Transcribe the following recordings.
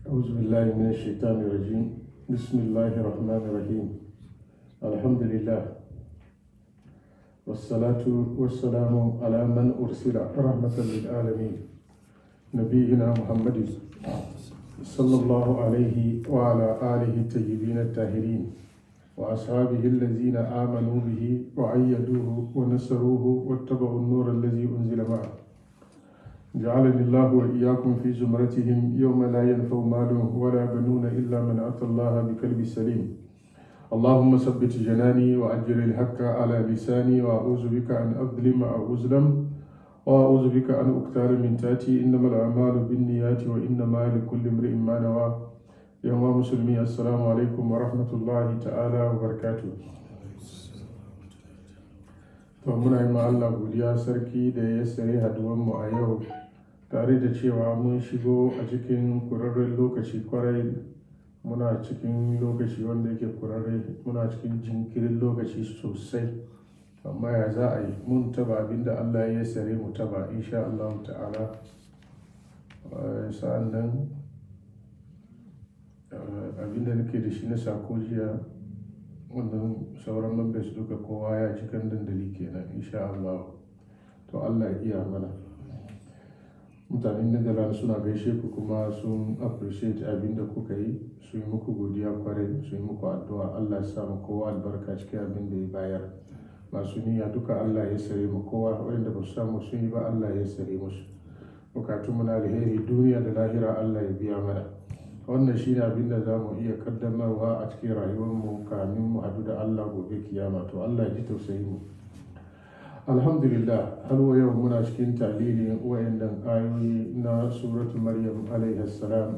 أعوذ بالله من الشيطان الرجيم بسم الله الرحمن الرحيم الحمد لله والصلاة والسلام على من أرسل رحمة للعالمين نبينا محمد صلى الله عليه وعلى آله الطيبين الطاهرين وأصحابه الذين آمنوا به وأيدوه ونصروه واتبعوا النور الذي أنزل معه جعلني الله وإياكم في زمرتهم يوم لا ينفع مال ولا بنون إلا من أتى الله بقلب سليم اللهم ثبت جناني وأجر الحق على لساني وأعوذ بك أن أظلم أو أظلم وأعوذ بك أن أقتال من تاتي إنما الأعمال بالنيات وإنما لكل امرئ ما نوى يوم مسلمي السلام عليكم ورحمة الله تعالى وبركاته to muna yi ma Allah godiya sarki da ya sare mu a yau tare da cewa mun shigo a cikin kurarren lokaci kwarai muna cikin lokaci wanda yake kurarre muna cikin jinkirin lokaci sosai amma ya za a yi mun taba abinda Allah ya sare mu taba insha Allah ta'ala sa'an nan abinda nake da shi na sako jiya wannan sauran members duka kowa ya ci kan dandali kenan insha Allah to Allah ya iya mana mutanen Netherlands suna gaishe ku kuma sun appreciate abin da kuka yi su yi muku godiya kwarai su yi muku addu'a Allah ya sa mu kowa albarka cikin abin da ya bayar masu niyya duka Allah ya sare mu kowa wanda ba su samu sun yi ba Allah ya sare musu bukatun mu na alheri duniya da lahira Allah ya biya mana wannan shi ne abin da za mu iya kaddamarwa a cikin rayuwarmu kamin mu hadu da Allah gobe kiyama to Allah ya ji tausayi mu alhamdulillah har wa yau muna cikin talilin wayannan ayoyi na suratu maryam alaihi salam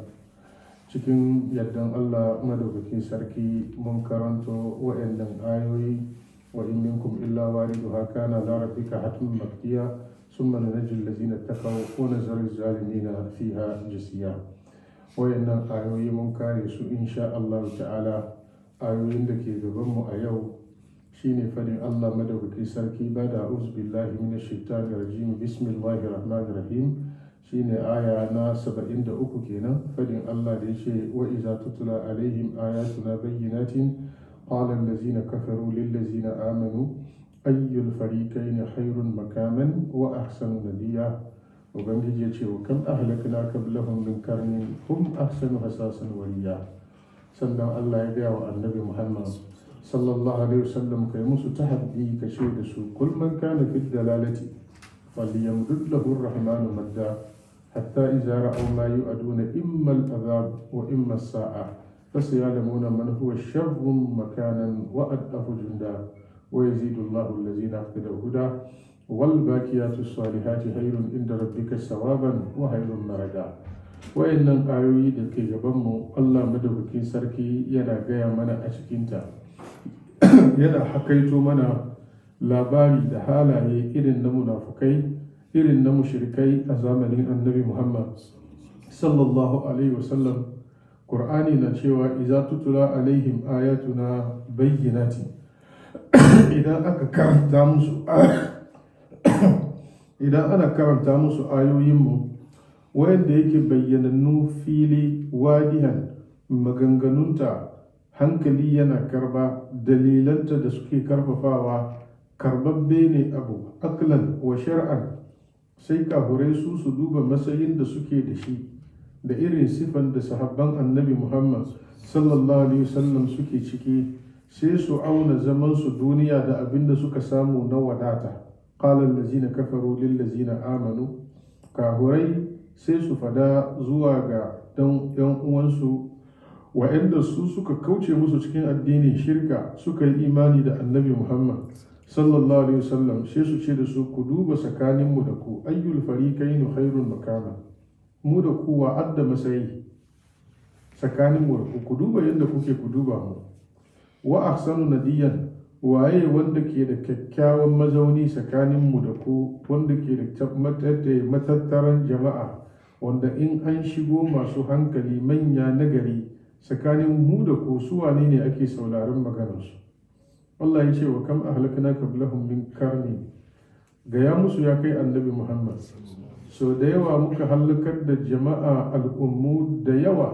cikin yardan Allah madaukakin sarki mun karanto wayannan ayoyi wa in minkum illa wariduha kana la rabbika hatmun maqdiya ثم ننجي الذين اتقوا ونذر الظالمين فيها جثيا wayannan ayoyi mun kare su insha Allah ta'ala ayoyin da ke gabanmu a yau shine fadin Allah madaukaki sarki ba da a'udhu billahi minash shaitanir rajim bismillahir rahmanir rahim shine aya na 73 kenan fadin Allah da yace wa iza tutla alaihim ayatuna bayyinatin qala allazina kafaru lil ladzina amanu ayyul fariqayn khairun makaman wa ahsanu nadiya ubangiji ya ce wa kam ahlakna qablahum min karnin hum ahsanu hasasan waliya sannan Allah ya gaya wa annabi Muhammad sallallahu alaihi wasallam kai musu tahaddi ka ce da su kul man kana fi dalalati falyamdud lahu ar-rahmanu madda hatta idza ra'aw ma yu'aduna imma al-azab wa imma as-sa'a فسيعلمون من هو شر مكانا وأدأف جندا ويزيد الله الذين اهتدوا هدى والباقيات الصالحات خير عند ربك ثوابا وخير مردا wayannan ayoyi da ke gabanmu Allah madaukakin sarki yana gaya mana a cikinta yana hakaito mana labari da halaye irin na munafukai irin na mushrikai a zamanin annabi Muhammad sallallahu alaihi wasallam Qur'ani na cewa iza tutula alaihim ayatuna bayyinati idan aka karanta musu idan ana karanta musu ayoyinmu wayanda yake bayyanannu fili wadihan maganganunta hankali yana karba dalilanta da suke karfafawa karbabbe ne abu aklan wa shar'an sai kahurai su su duba matsayin da suke da shi da irin sifan da sahabban annabi muhammad sallallahu alaihi wasallam suke ciki sai su auna zaman su duniya da abin da suka samu na wadata qala allazina kafaru lil ladzina amanu kahurai sai su fada zuwa ga dan yan uwansu wa'anda su suka kauce musu cikin addinin shirka suka yi imani da annabi muhammad sallallahu alaihi wasallam sai su ce da su ku duba tsakaninmu da ku ayyul fariqaini khairun makana mu da ku wa adda masayi tsakaninmu da ku ku duba yadda kuke ku duba mu wa ahsanu nadiyan waye wanda ke da kyakkyawan mazauni tsakaninmu da ku wanda ke da matattaran jama'a wanda in an shigo masu hankali manya nagari tsakanin mu da ku su wane ne ake sauraron maganarsu Allah ya ce wa kam ahlakna qablahum min karni gaya musu ya kai annabi Muhammad so da yawa muka halakar da jama'a al'ummu da yawa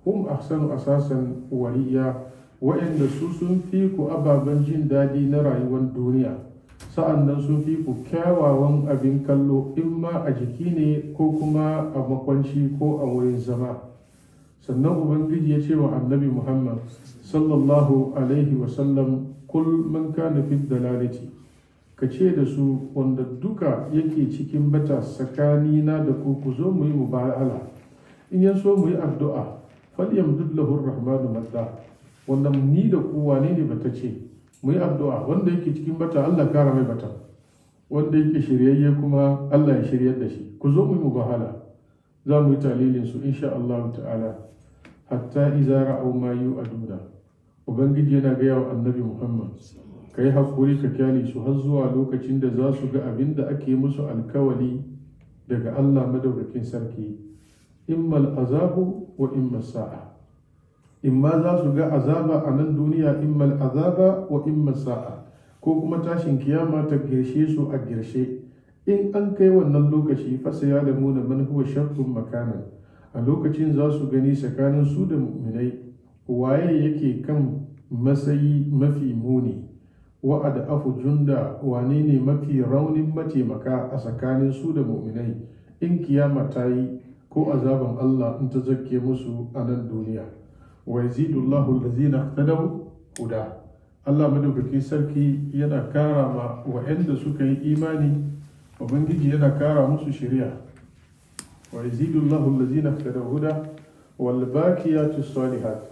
hum ahsanu asasan waliya wa'anda su sun fi ku ababen jin daɗi na rayuwar duniya sa'annan sun fi ku kyawawan abin kallo in ma a jiki ne ko kuma a makwanci ko a wurin zama sannan ubangiji ya ce wa annabi muhammad sallallahu alaihi wasallam kul man kana fi dalalati ka ce da su wanda duka yake cikin bata tsakanina da ku ku zo mu yi mubahala in ya so mu yi addu'a falyam lahu rahmanu madda wanda ni da ku wane ne bata ce mu yi addu'a wanda yake cikin bata Allah kara mai bata wanda yake shiryayye kuma Allah ya shiryar da shi ku zo mu yi mubahala za mu yi talilin su insha Allah ta'ala hatta iza ra'au ma yu'aduna ubangiji yana gaya wa annabi Muhammad ka yi haƙuri ka kyale su har zuwa lokacin da za su ga abin da ake musu alkawali daga Allah madaukakin sarki immal azabu wa imma sa'a imma za su ga azaba a nan duniya immal azaba wa imma sa'a ko kuma tashin kiyama ta girshe su a girshe in an kai wannan lokaci fasa ya da muna man huwa sharrun makanan a lokacin za su gani tsakanin su da mu'minai waye yake kan matsayi mafi muni wa'ada afu junda wane ne mafi raunin mataimaka a tsakanin su da mu'minai in kiyama ta yi ko azaban Allah in ta zakke musu a nan duniya wa yazidullahu allazina ihtadaw huda Allah madaukakin sarki yana kara ma wa'anda suka yi imani ubangiji yana kara musu shari'a wa yazidullahu allazina ihtadaw huda wal baqiyatu salihat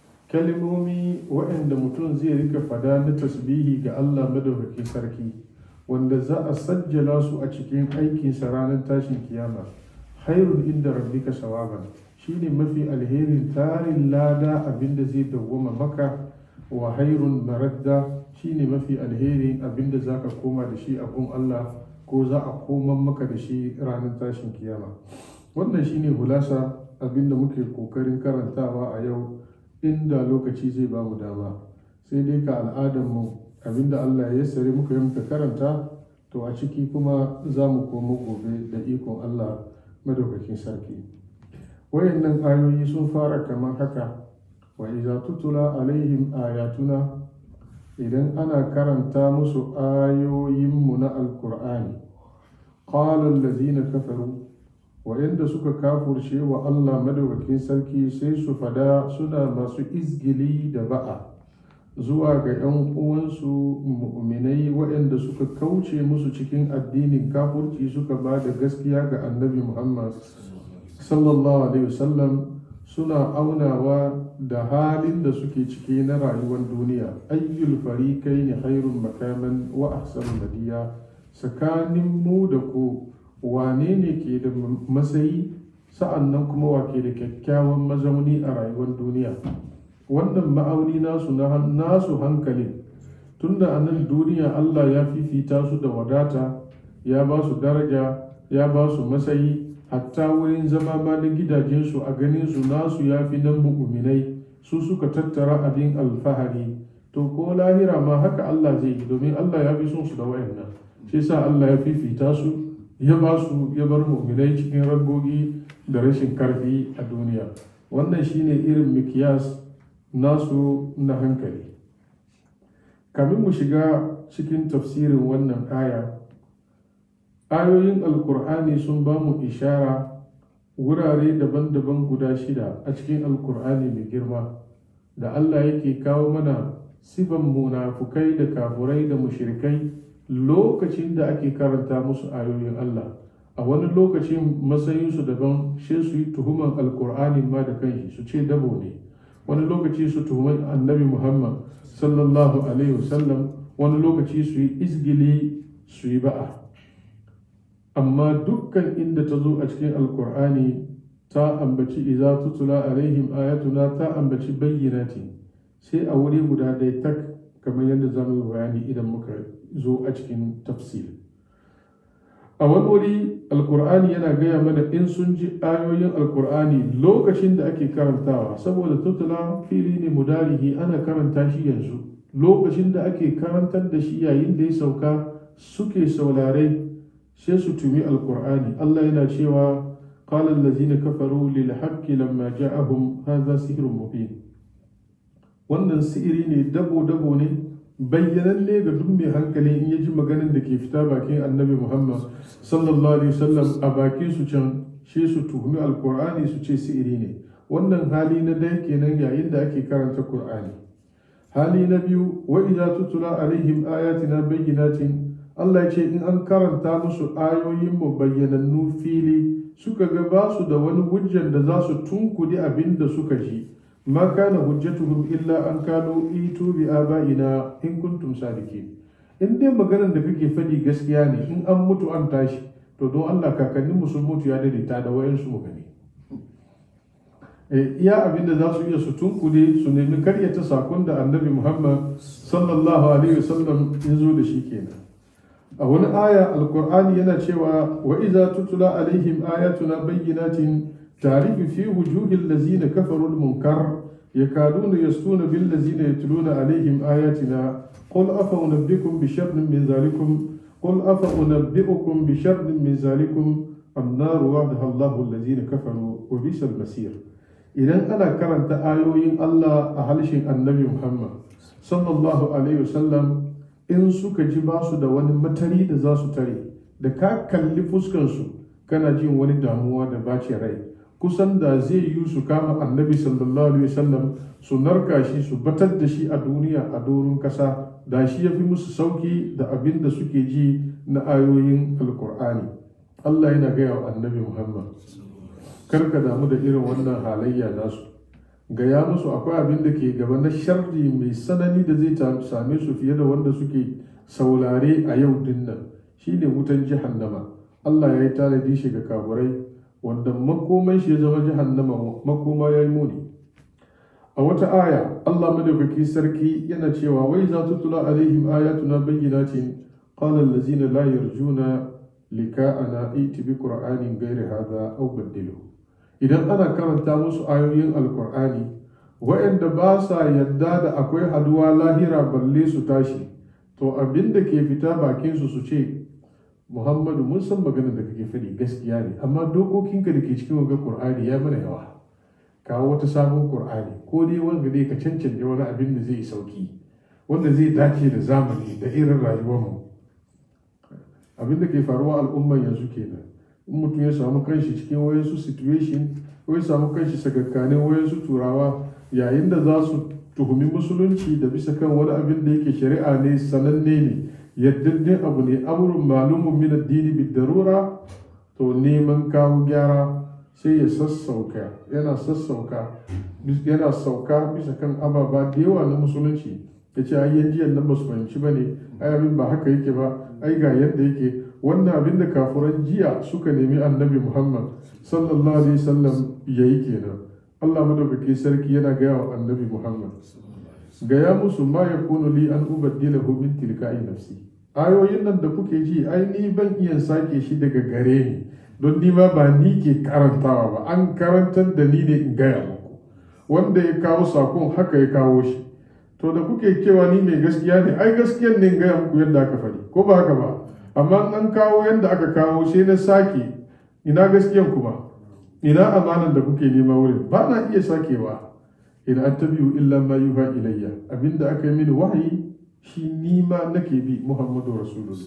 kalmomi waɗanda mutum zai rika fada na tasbihi ga Allah madaukakin sarki wanda za a sajjala su a cikin aikinsa ranar tashin kiyama hairun inda rabbika sawaban shine mafi alherin tarin lada abinda zai dawwama maka wa hairun maradda shine mafi alherin abinda za ka koma da shi a gun Allah ko za a koma maka da shi ranar tashin kiyama wannan shine hulasa abinda muke kokarin karantawa a yau inda lokaci zai ba mu dama sai dai ka al'adarmu abinda Allah ya sare muka yi muka karanta to a ciki kuma za mu komo gobe da ikon Allah madaukakin sarki wayannan ayoyi sun fara kamar haka wa iza tutula alaihim ayatuna idan ana karanta musu ayoyinmu na alkur'ani qala allazina kafaru waɗanda suka kafurce wa Allah madaukakin sarki sai su fada suna masu izgili da ba'a zuwa ga 'yan uwansu mu'minai waɗanda suka kauce musu cikin addinin kafurci suka ba da gaskiya ga annabi Muhammad sallallahu alaihi wasallam suna aunawa da halin da suke ciki na rayuwar duniya ayyul farikai ne hairun makaman wa ahsanu nadiya tsakanin mu da ku wane ne ke da matsayi sa'an nan kuma wa ke da kyakkyawan mazauni a rayuwar duniya wannan ma'auni nasu na nasu hankalin tunda a nan duniya Allah ya fifita su da wadata ya ba su daraja ya ba su matsayi hatta wurin zama ma na gidajensu a ganin su nasu ya fi nan mu'minai su suka tattara abin alfahari to ko lahira ma haka Allah zai yi domin Allah ya fi son su da wayannan shi sa Allah ya fifita su ya ba su ya bar mu'minai cikin ragogi da rashin karfi a duniya wannan shine irin mikiyas nasu na hankali kamin mu shiga cikin tafsirin wannan aya ayoyin alkur'ani sun ba mu ishara wurare daban-daban guda shida a cikin alkur'ani mai girma da allah yake kawo mana sifan munafukai da kafurai da mushrikai lokacin da ake karanta musu ayoyin allah a wani lokacin matsayinsu daban shi su yi tuhuman alkur'ani ma da kanshi su ce dabo ne wani lokaci su tuhumi annabi muhammad sallallahu alaihi wasallam wani lokaci su yi izgili su yi ba'a amma dukkan inda ta zo a cikin alkur'ani ta ambaci iza tutula alaihim ayatuna ta ambaci bayyinati sai a wuri guda ɗaya tak kamar yadda za mu bayani idan muka zo a cikin tafsir a wani wuri alkur'ani yana gaya mana in sun ji ayoyin alkur'ani lokacin da ake karantawa saboda tutula fili ne mudarihi ana karanta shi yanzu lokacin da ake karantar da shi yayin da ya sauka suke saurare sai su tumi alkur'ani allah yana cewa قال الذين كفروا للحق لما جاءهم هذا سحر مبين wannan sihiri ne dabo-dabo ne bayyananne ga duk mai hankali in ya ji maganin da ke fita bakin annabi muhammad sallallahu alaihi wasallam a bakin su can shi su tuhumi alkur'ani su ce sihiri ne wannan hali na dai kenan yayin da ake karanta qur'ani hali na biyu wa idza tutula alaihim ayatina bayyinatin Allah ya ce in an karanta musu ayoyin mu bayyanannu fili suka ga ba su da wani hujjan da za su tunkudi abin da suka ji ma kana hujjatuhum illa an kanu itu bi abaina in kuntum sadiqin in dai maganar da kake fadi gaskiya ne in an mutu an tashi to don Allah kakannin mu sun mutu ya daidaita da wayansu mu gani iya abin da za su iya su tunkude su nemi karyata sakon da annabi Muhammad sallallahu alaihi wasallam ya zo da shi kenan a wani aya alkur'ani yana cewa wa iza tutula alaihim ayatuna bayyinatin تعرف في وجوه الذين كفروا المنكر يكادون يسطون بالذين يتلون عليهم آياتنا قل أفأنبئكم بشر من ذلكم قل أفأنبئكم بشر من ذلكم النار وعدها الله الذين كفروا وبئس المسير إذا أنا كرنت آيوين الله أهلش النبي محمد صلى الله عليه وسلم in suka ji ba su da wani matari da za su tare da ka kalli fuskansu kana jin wani damuwa da bace rai kusan da zai yi su kama annabi sallallahu alaihi wasallam su narka shi su batar da shi a duniya a doron kasa da shi ya fi musu sauki da abin da suke ji na ayoyin alkur'ani allah yana gaya wa annabi muhammad karka damu da irin wannan halayya nasu gaya musu akwai abin da ke gaba na sharri mai sanani da zai same su fiye da wanda suke saurare a yau dinnan shine wutan jahannama allah ya yi tanadi shi ga kaburai wanda makoman shi ya zama jahannama makoma ya yi muni a wata aya Allah madaukaki sarki yana cewa wai za tu tula alaihim ayatuna bayyinatin qala allazina la yarjuna lika'ana iti bi qur'anin ghairi hadha aw baddilu idan ana karanta musu ayoyin alqur'ani wa'anda ba sa yadda da akwai haduwa lahira balle su tashi to abinda ke fita bakin su su ce Muhammadu mun san maganar da kake faɗi gaskiya ne amma dokokinka da ke cikin wanga Qur'ani ya mana yawa kawo wata sabon Qur'ani ko dai wanda dai ka cancanta wani abin da zai sauki wanda zai dace da zamani da irin rayuwarmu abin da ke faruwa al'umman yanzu kenan in mutum ya samu kanshi cikin wayansu situation ko ya samu kanshi sagakkanin wayansu turawa yayin da za su tuhumi musulunci da bisa kan wani abin da yake shari'a ne sananne ne yaddadin abu ne amurin malumin min addini bi darura to neman kawo gyara sai ya sassauka yana sassauka yana sauka bisa kan ababa da yawa na musulunci ya ce ayyan jiyan nan ba su fahimci ba ne ai abin ba haka yake ba ai ga yadda yake wannan abin da kafuran jiya suka nemi annabi muhammad sallallahu alaihi wasallam ya yi kenan allah madaukaki sarki yana gaya wa annabi muhammad gaya musu ma ya kunu li an ubaddilahu min tilka'i nafsi ayoyin nan da kuke ji ai ni ban iya sake shi daga gare ni don ni ma ba ni ke karantawa ba an karantar da ni ne in gaya muku wanda ya kawo sakon haka ya kawo shi to da kuke cewa ni mai gaskiya ne ai gaskiyan ne in gaya muku yadda aka faɗi ko ba haka ba amma an kawo yadda aka kawo sai na sake ina gaskiyan kuma ina amanan da kuke nema wurin ba na iya sakewa in attabi'u illa ma yuha ilayya abinda aka yi mini wahayi shi ni ma nake bi muhammadu rasulullah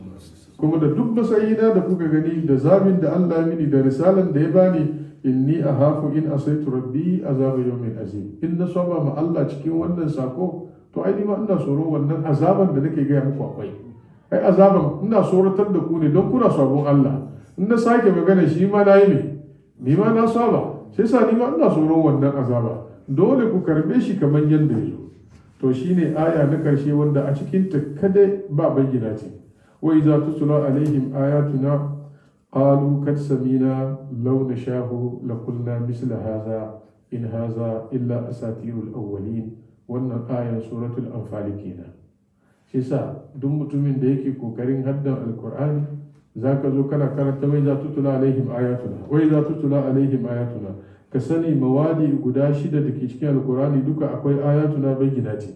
kuma da duk masayina da kuka gani da zabin da Allah mini da risalan da ya bani inni ahafu in asaitu rabbi azaba yawmin azim in na saba ma Allah cikin wannan sako to ai ni ma ina tsoro wannan azaban da nake gaya muku akwai ai azaban ina tsoratar da ku ne don kuna sabon Allah in na sake magana shi ma na yi ne ni ma na saba sai sa ni ma ina tsoron wannan azaba dole ku karbe shi kamar yadda ya zo to shine aya na karshe wanda a cikin ta kada ba bayyana ce wa idza tutla alaihim ayatuna qalu kad samina law nashahu la qulna misla hadha in hadha illa asatirul awwalin wannan ayan suratul anfal kenan shi sa duk mutumin da yake kokarin haddan alqur'ani zaka zo kana karanta wai za tutula alaihim ayatuna wai za tutula alaihim ayatuna ka sani mawadi guda shida da ke cikin alkurani duka akwai ayatuna bayyinati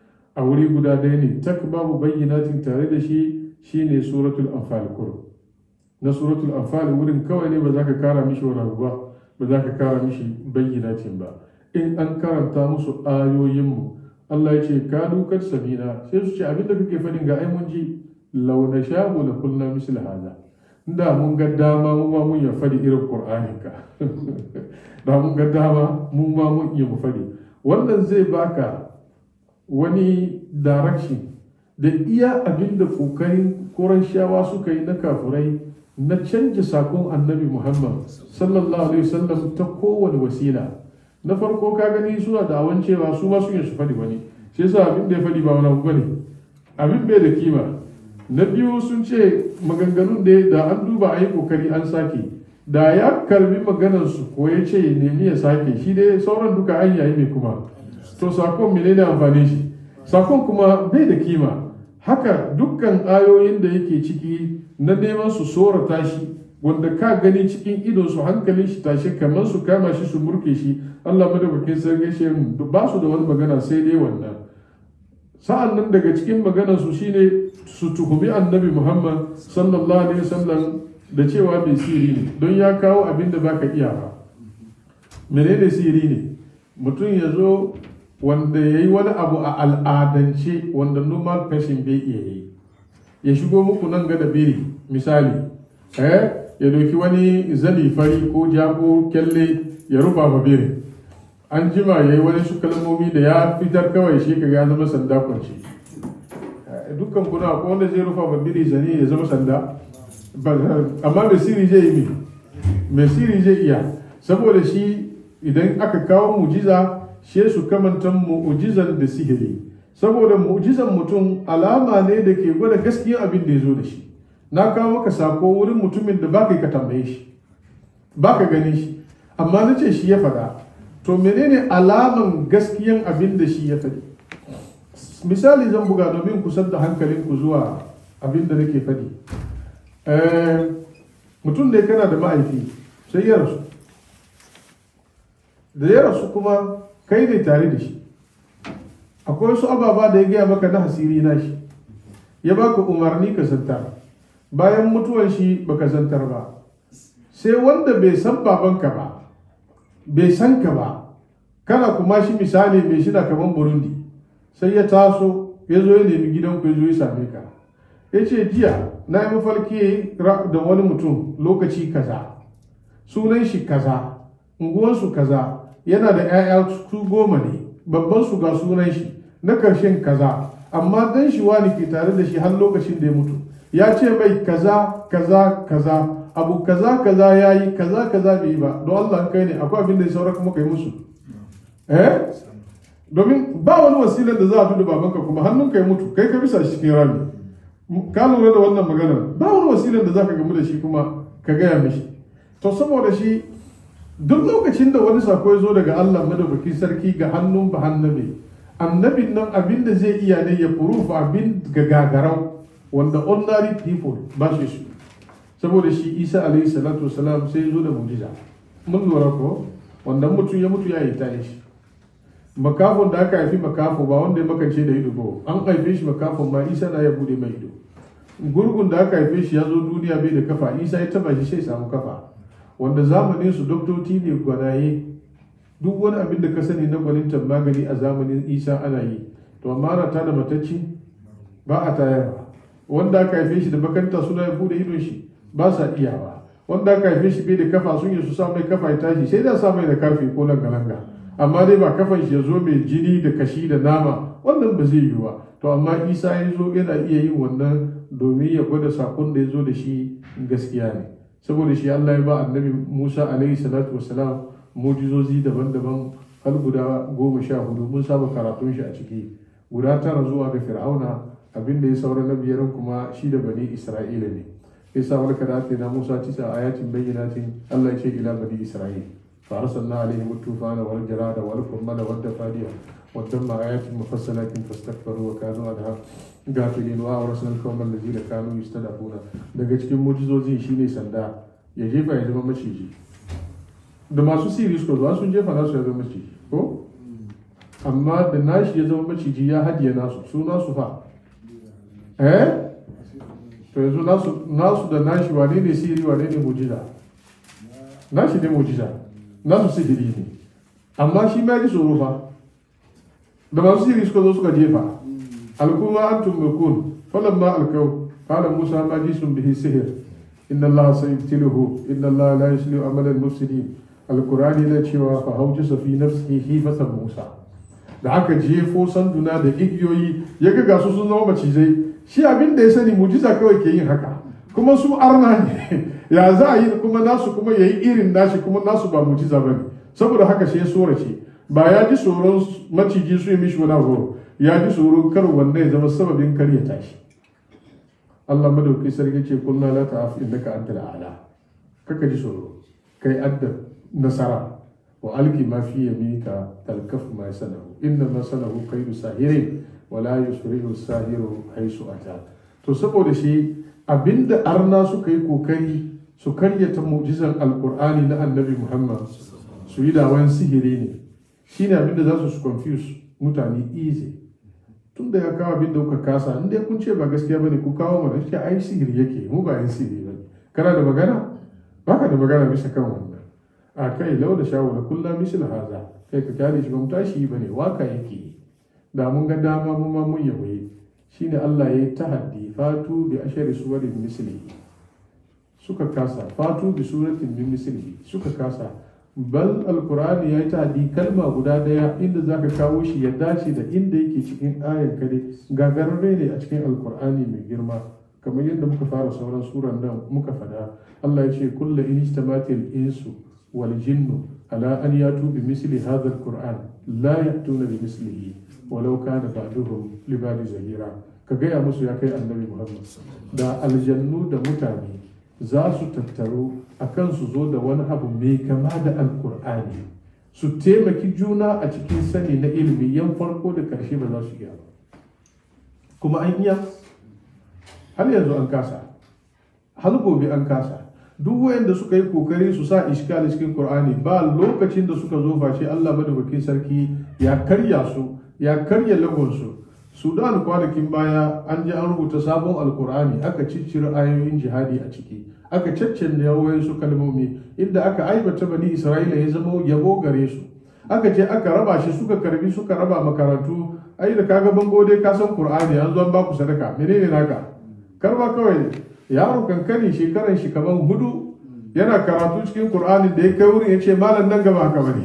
a wuri guda ɗaya ne tak babu bayyinatin tare da shi shine suratul anfal kur na suratul anfal wurin kawai ne ba za ka kara mishi wani abu ba ba za ka kara mishi bayyanatin ba in an karanta musu ayoyinmu Allah ya ce ka dukar sabina sai su ce abinda kake faɗin ga ai mun ji launa sha'u la kulna misl hada da mun ga dama mu ma mun ya faɗi irin qur'anin ka da mun ga dama mun ma mun iya mu faɗi wannan zai baka wani direction da iya abinda kokarin shawa suka yi na kafurai na canja sakon annabi muhammad sallallahu alaihi wasallam ta kowane wasila na farko ka gani suna da awan cewa su ma sun yi su faɗi wani shi yasa abin da ya faɗi ba wani abu bane abin bai da kima na biyu sun ce maganganun da da an duba a yi kokari an sake da ya karbi maganar su ko ya ce nemi ya sake shi dai sauran duka an yayi mai kuma to sakon menene amfani shi sakon kuma bai da kima haka dukkan ayoyin da yake ciki na neman su sorata shi wanda ka gani cikin idon su hankalin shi tashi kamar su kama shi su murke shi Allah madaukakin sarki shi ba su da wani magana sai dai wannan sa'an nan daga cikin maganar su shine su tuhumi annabi Muhammad sallallahu alaihi wasallam da cewa mai siri ne don ya kawo abin da baka iya ba menene siri ne mutum ya zo wanda ya yi wani abu a al'adance wanda normal person bai iya yi ya shigo muku nan ga da biri misali eh ya doki wani zani fari ko ja ko kyalle ya rufa ma biri an jima ya yi wani su kalmomi da ya fitar kawai shi ka ya zama sanda kwanci dukkan kuna ko wanda zai rufa ma biri zani ya zama sanda amma mai siri zai yi mai siri zai iya saboda shi idan aka kawo mujiza shi su kamanta mu'ujizan da sihiri saboda mu'ujizan mutum alama ne da ke gwada gaskiyar abin da ya zo da shi na kawo maka sako wurin mutumin da baka ka tambaye shi baka gani shi amma na ce shi ya faɗa to menene alaman gaskiyan abin da shi ya faɗi misali zan buga domin kusan da hankalinku zuwa abin da nake faɗi mutum ne kana da ma'aifi sai ya rasu da ya rasu kuma kai ne tare da shi akwai wasu ababa da ya gaya maka na hasiri na shi ya baka umarni ka zantar bayan mutuwan shi baka zantar ba sai wanda bai san babanka ba bai san ka ba kana kuma shi misali mai shi na kaman burundi sai ya taso ya zo ya nemi gidanku ya zo ya same ka ya ce jiya na yi mafarki da wani mutum lokaci kaza sunan shi kaza unguwansu kaza yana da 'ya'ya su goma ne babban su ga sunan shi na karshen kaza amma dan shi wani ke tare da shi har lokacin da ya mutu ya ce mai kaza kaza kaza abu kaza kaza ya yi kaza kaza bai yi ba don Allah kai ne akwai abin da ya saura kuma kai musu eh domin ba wani wasilar da za a duba babanka kuma hannun kai mutu kai ka bisa shi cikin rami ka lura da wannan maganar ba wani wasilar da za ka gamu da shi kuma ka gaya mishi to saboda shi duk lokacin da wani sako ya zo daga Allah madaukakin sarki ga hannun ba annabi annabin nan abin da zai iya ne ya furufa abin ga gagarau wanda ordinary people ba su su saboda shi isa alaihi salatu wasalam sai zo da mujiza mun lura ko wanda mutum ya mutu ya yi ta shi makafon da aka haifi makafo ba wanda ya makance da ido ba an haife shi makafon ma isa na ya bude mai ido gurgun da aka haife shi ya zo duniya bai da kafa isa ya taba shi sai samu kafa wanda zamanin su doktoci ne gwanaye duk wani abin da ka sani na gwanintar magani a zamanin isa ana yi to amma ana ta da matacci ba a tayarwa wanda aka haife shi da bakanta suna ya bude idon shi ba sa iyawa wanda aka haife shi bai da kafa sun yi su sa mai kafa ya tashi sai da sa mai da kafi ko langa-langa amma dai ba kafan shi ya zo mai jini da kashi da nama wannan ba zai yi ba to amma isa ya zo yana iya yin wannan domin ya gwada sakon da ya zo da shi gaskiya ne saboda shi Allah ya ba annabi Musa alaihi salatu wassalam mujizozi daban-daban har guda goma sha hudu mun saba karatun shi a ciki guda tara zuwa ga fir'auna abinda ya saura na biyar kuma shi da bani isra'ila ne yasa wani kada na musa tisa ayatin bayyanatin Allah ya ce ila bani isra'ila فأرسلنا عليهم الطوفان والجراد والقمل والدفادع والدم آيات مفصلات فاستكبروا وكانوا عنها غافلين وأورثنا القوم الذين كانوا يستضعفون daga cikin mujizozi shine sanda ya jefa ya zama maciji da masu siri suka zuwa sun jefa nasu ya zama maciji ko amma da nashi ya zama maciji ya hadiye nasu su nasu fa eh to yanzu nasu nasu da nashi wane ne sihiri wane ne mujiza nashi ne mujiza nasu sihiri ne amma shi ma ji tsoro fa da masu sihiri suka zo suka jefa alkuma antum mulkun falamma alkau qala musa ma jisum bihi sihir inna allaha sayubtiluhu inna allaha la yuslihu amalan mufsidin alkurani na cewa fa haujisa fi nafsihi hifatan musa da aka jefo sanduna da igiyoyi ya ga gasu sun zama macizai shi abin da ya sani mujiza kawai ke yin haka kuma su arna ne ya za a yi kuma nasu kuma ya yi irin nashi kuma nasu ba mujiza ba ne saboda haka shi ya tsorace ba ya ji tsoron maciji su yi mishi wani abu ya ji tsoron kar wanda ya zama sababin kar ya tashi Allah madauki sarki ce kunna la ta'af innaka antal a'la kaka ji tsoro kai adda nasara wa alki ma fi yamika talkaf ma sanahu inna ma sanahu kaidu sahirin wa la yusrihu sahiru haisu ata to saboda shi abinda arna suka yi kokari su karyata mu'jizan alqur'ani na annabi muhammad su yi dawan sihiri ne shine abinda za su su confuse mutane easy tun da ya kawo abinda kuka kasa inda kun ce ba gaskiya bane ku kawo mana shi ai sihiri yake mu ba yin sihiri bane kana da magana baka da magana bisa kan wannan a kai lau da shawo da kulla misal haza kai ka kyale shi ba mu tashi ba ne waka yake yi da mun ga dama mu ma mun yawaye shine Allah ya yi tahaddi fatu bi ashari suwarin mislihi suka kasa fatu bi suratin min mislihi suka kasa bal alqur'ani ya yi tahaddi kalma guda daya inda zaka kawo shi ya dace da inda yake cikin ayan kare gagararre ne a cikin alqur'ani mai girma kamar yadda muka fara sauran suran nan muka fada Allah ya ce kullu in istamatil insu والجن على أن يأتوا بمثل هذا القرآن لا يأتون بمثله ولو كان بعضهم لبعض زهيرا كجاء musu ya kai annabi Muhammad da aljannu da mutane za su tattaro akan su zo da wani abu mai kama da alkur'ani su taimaki juna a cikin sani na ilimi yan farko da karshe ba za su iya ba kuma an iya har yanzu an kasa har gobe an kasa duk wayanda suka yi kokari su sa iskali cikin Qur'ani ba lokacin da suka zo face Allah madaukakin sarki ya karya su ya karya lagon su Sudan kwanakin baya an ji an rubuta sabon alkur'ani aka ciccire ayoyin jihadi a ciki aka caccanje wayoyin su kalmomi inda aka aibata bani Isra'ila ya zama yabo gare su aka je aka raba shi suka karbi suka raba makarantu ai da kaga bango dai ka san Qur'ani an zo an ba ku sadaka menene naka karba kawai yaro kankani shekaran shi kaman hudu yana karatu cikin Kur'ani da ya kai wurin ya ce malam nan gaba haka bane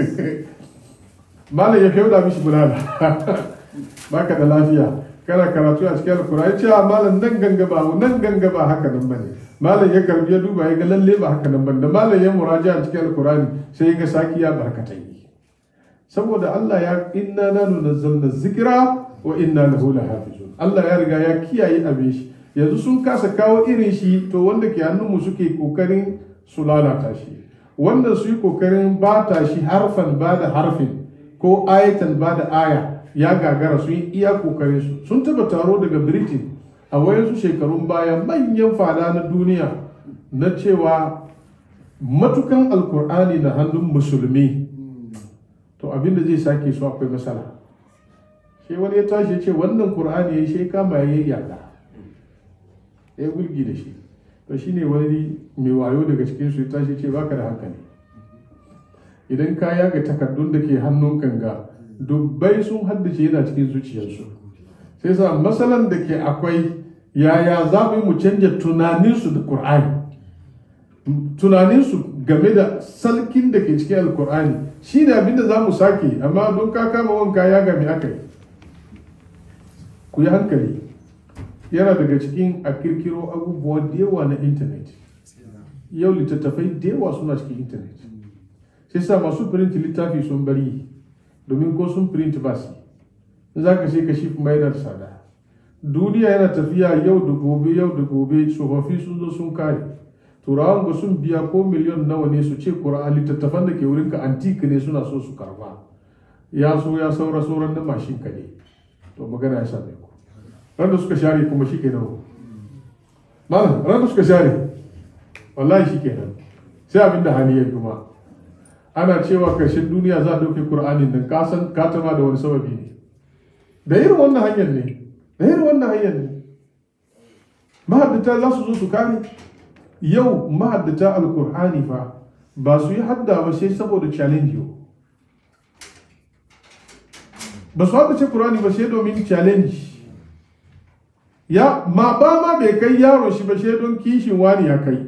malam ya kai da mishi bulala baka da lafiya kana karatu a cikin Kur'ani ya ce malam nan gangaba nan gangaba haka nan bane malam ya karbi ya duba ya ga lalle ba haka nan bane da malam ya muraja a cikin Kur'ani sai ya ga sakiya barkatai saboda Allah ya inna nanu nazzalna zikra wa inna lahu lahafizun Allah ya riga ya kiyaye abin shi yanzu sun kasa kawo irin shi to wanda ke hannunmu suke kokarin su lalata shi wanda su yi kokarin bata shi harfan ba da harfin ko ayatan ba da aya ya gagara sun yi iya kokarin su sun taba taro daga britain a wayansu shekarun baya manyan fada na duniya na cewa matukan alkur'ani na hannun musulmi to abinda zai sake su akwai matsala shi wani ya tashi ya ce wannan kur'ani ya shi kama ya yi yada ya gulgi da shi to shine wani mai wayo daga cikin su ya tashi ce baka da hankali idan ka yaga takardun da ke hannun kanga dubbai sun haddace yana cikin zuciyarsu sai sa matsalan da ke akwai yaya za mu yi mu canja tunaninsu da Kur'ani tunaninsu game da salkin da ke cikin alkur'ani shi ne abinda za mu sake amma don ka kama wanka ya game aka yi ku yi hankali yana daga cikin a kirkiro abubuwa da yawa na intanet yau littattafai da yawa suna cikin intanet sai sa masu print littafi sun bari domin ko sun print ba su za ka sai ka shi kuma yana da tsada duniya yana tafiya yau da gobe yau da gobe tsofaffi sun zo sun kare turawan ga sun biya ko miliyon nawa ne su ce ƙura'an littattafan da ke wurin ka antik ne suna so su karba ya so ya saura sauran na mashin ka ne to magana ya same ku ran da suka share kuma shi ke nawa malam ran da suka share wallahi shi ke nan sai abin da hali ya kuma ana cewa karshen duniya za a ɗauke ƙur'anin nan kasan katama da wani sababi ne da irin wannan hanyar ne da irin wannan hanyar ne mahaddata za su zo su kare yau mahaddata alkur'ani fa ba su yi hadda ba sai saboda challenge yau ba su haddace Kur'ani ba sai domin challenge ya ma ba ma bai kai yaro shi ba sai don kishin wani ya kai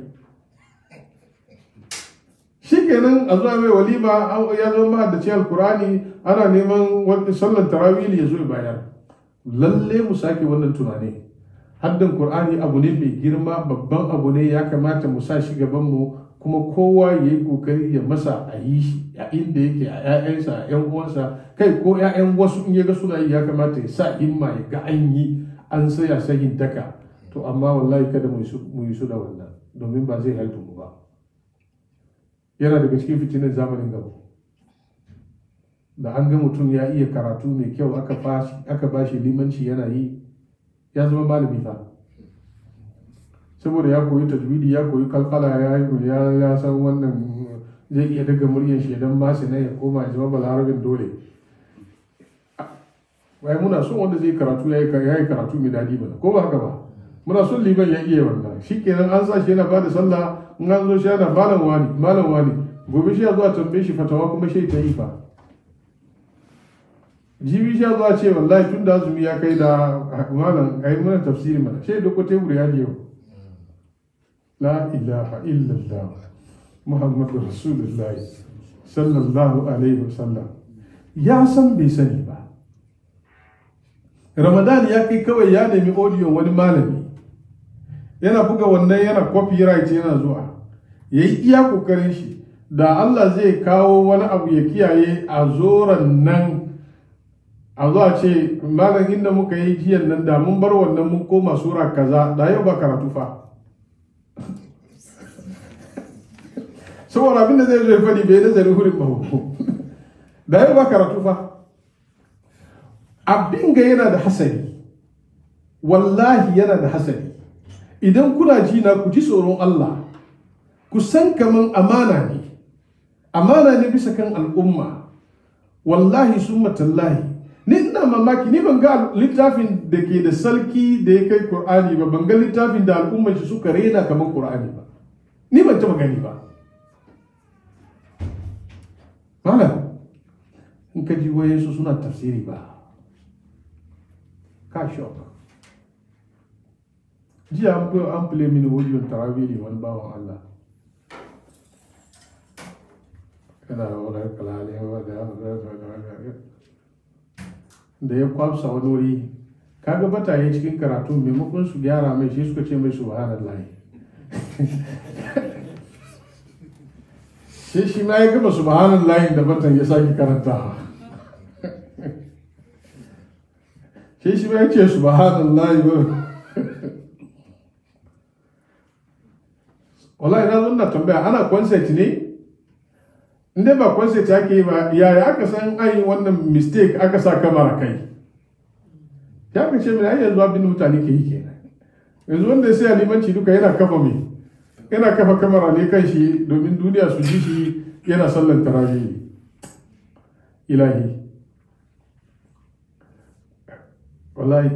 shikenan a zuwa mai walima ya zama mahaddaci alkur'ani ana neman wani sallan tarawih ya zo ya bayar lalle mu sake wannan tunani haddan qur'ani abu ne mai girma babban abu ne ya kamata mu sa shi gaban mu kuma kowa ya yi kokari ya masa a yi shi a inda yake a 'ya'yansa a 'yan uwansa kai ko 'ya'yan wasu in ya ga suna yi ya kamata ya sa himma ya ga an yi an saya sayin daka to amma wallahi kada mu yi su da wannan domin ba zai haifu mu ba yana daga cikin fitinin zamanin gaba da an ga mutum ya iya karatu mai kyau aka ba shi limanci yana yi ya zama malami fa saboda ya koyi tajwidi ya koyi kalkala ya ya san wannan zai iya daga muryar shi idan masu na ya koma ya zama balarabin dole wai muna son wanda zai karatu ya yi karatu mai daɗi mana ko ba haka ba muna son liman ya iya wannan shi kenan an sa shi yana bada sallah in an zo shi yana malam wani malam wani gobe shi ya zuwa tambaye shi fatawa kuma shi ta yi fa jibi shi ya zuwa ce wallahi tun da azumi ya kai da malam a yi mana tafsiri mana shi da ko tebur ya je la ilaha illallah muhammadu rasulullah sallallahu alaihi wasallam ya san bai sani ba ramadan ya kai kawai ya nemi audio wani malami yana buga wannan yana copyright yana zuwa ya yi iya kokarin shi da Allah zai kawo wani abu ya kiyaye a zoran nan a zuwa ce malam inda muka yi jiyan nan da mun bar wannan mun koma sura kaza da yau ba karatu fa saboda abinda zai zo ya fadi bai nazarin hurin ba da yau ba karatu fa abin ga yana da hasari wallahi yana da hasari idan kuna ji na ku ji tsoron Allah ku san kaman amana ne amana ne bisa kan al'umma wallahi summa tallahi ni ina mamaki ni ban ga littafin da ke da sarki da ya kai Qur'ani ba ban ga littafin da al'umma shi suka rena kamar Qur'ani ba ni ban taba gani ba malam in ka ji wayansu suna tafsiri ba ka shock jiya an fi an fule mini wajen tarawih wani bawan Allah kana wani kalali da ya kwamsa wani wuri kaga bataye cikin karatu maimakon su gyara mai shi suka ce mai subhanallahi sai shi ma ya gaba subhanallahi da batan ya sake karantawa sai shi ma ya ce subhanallahi ba wallahi na zo na tambaya ana concert ne inda ba concert ake yi ba yaya aka san ayi wannan mistake aka sa kamara kai ya ka ce mai yanzu abin da mutane ke yi kenan yanzu wanda ya sai limanci duka yana kafa mai yana kafa kamara ne kan shi domin duniya su ji shi yana sallan tarawih ilahi wallahi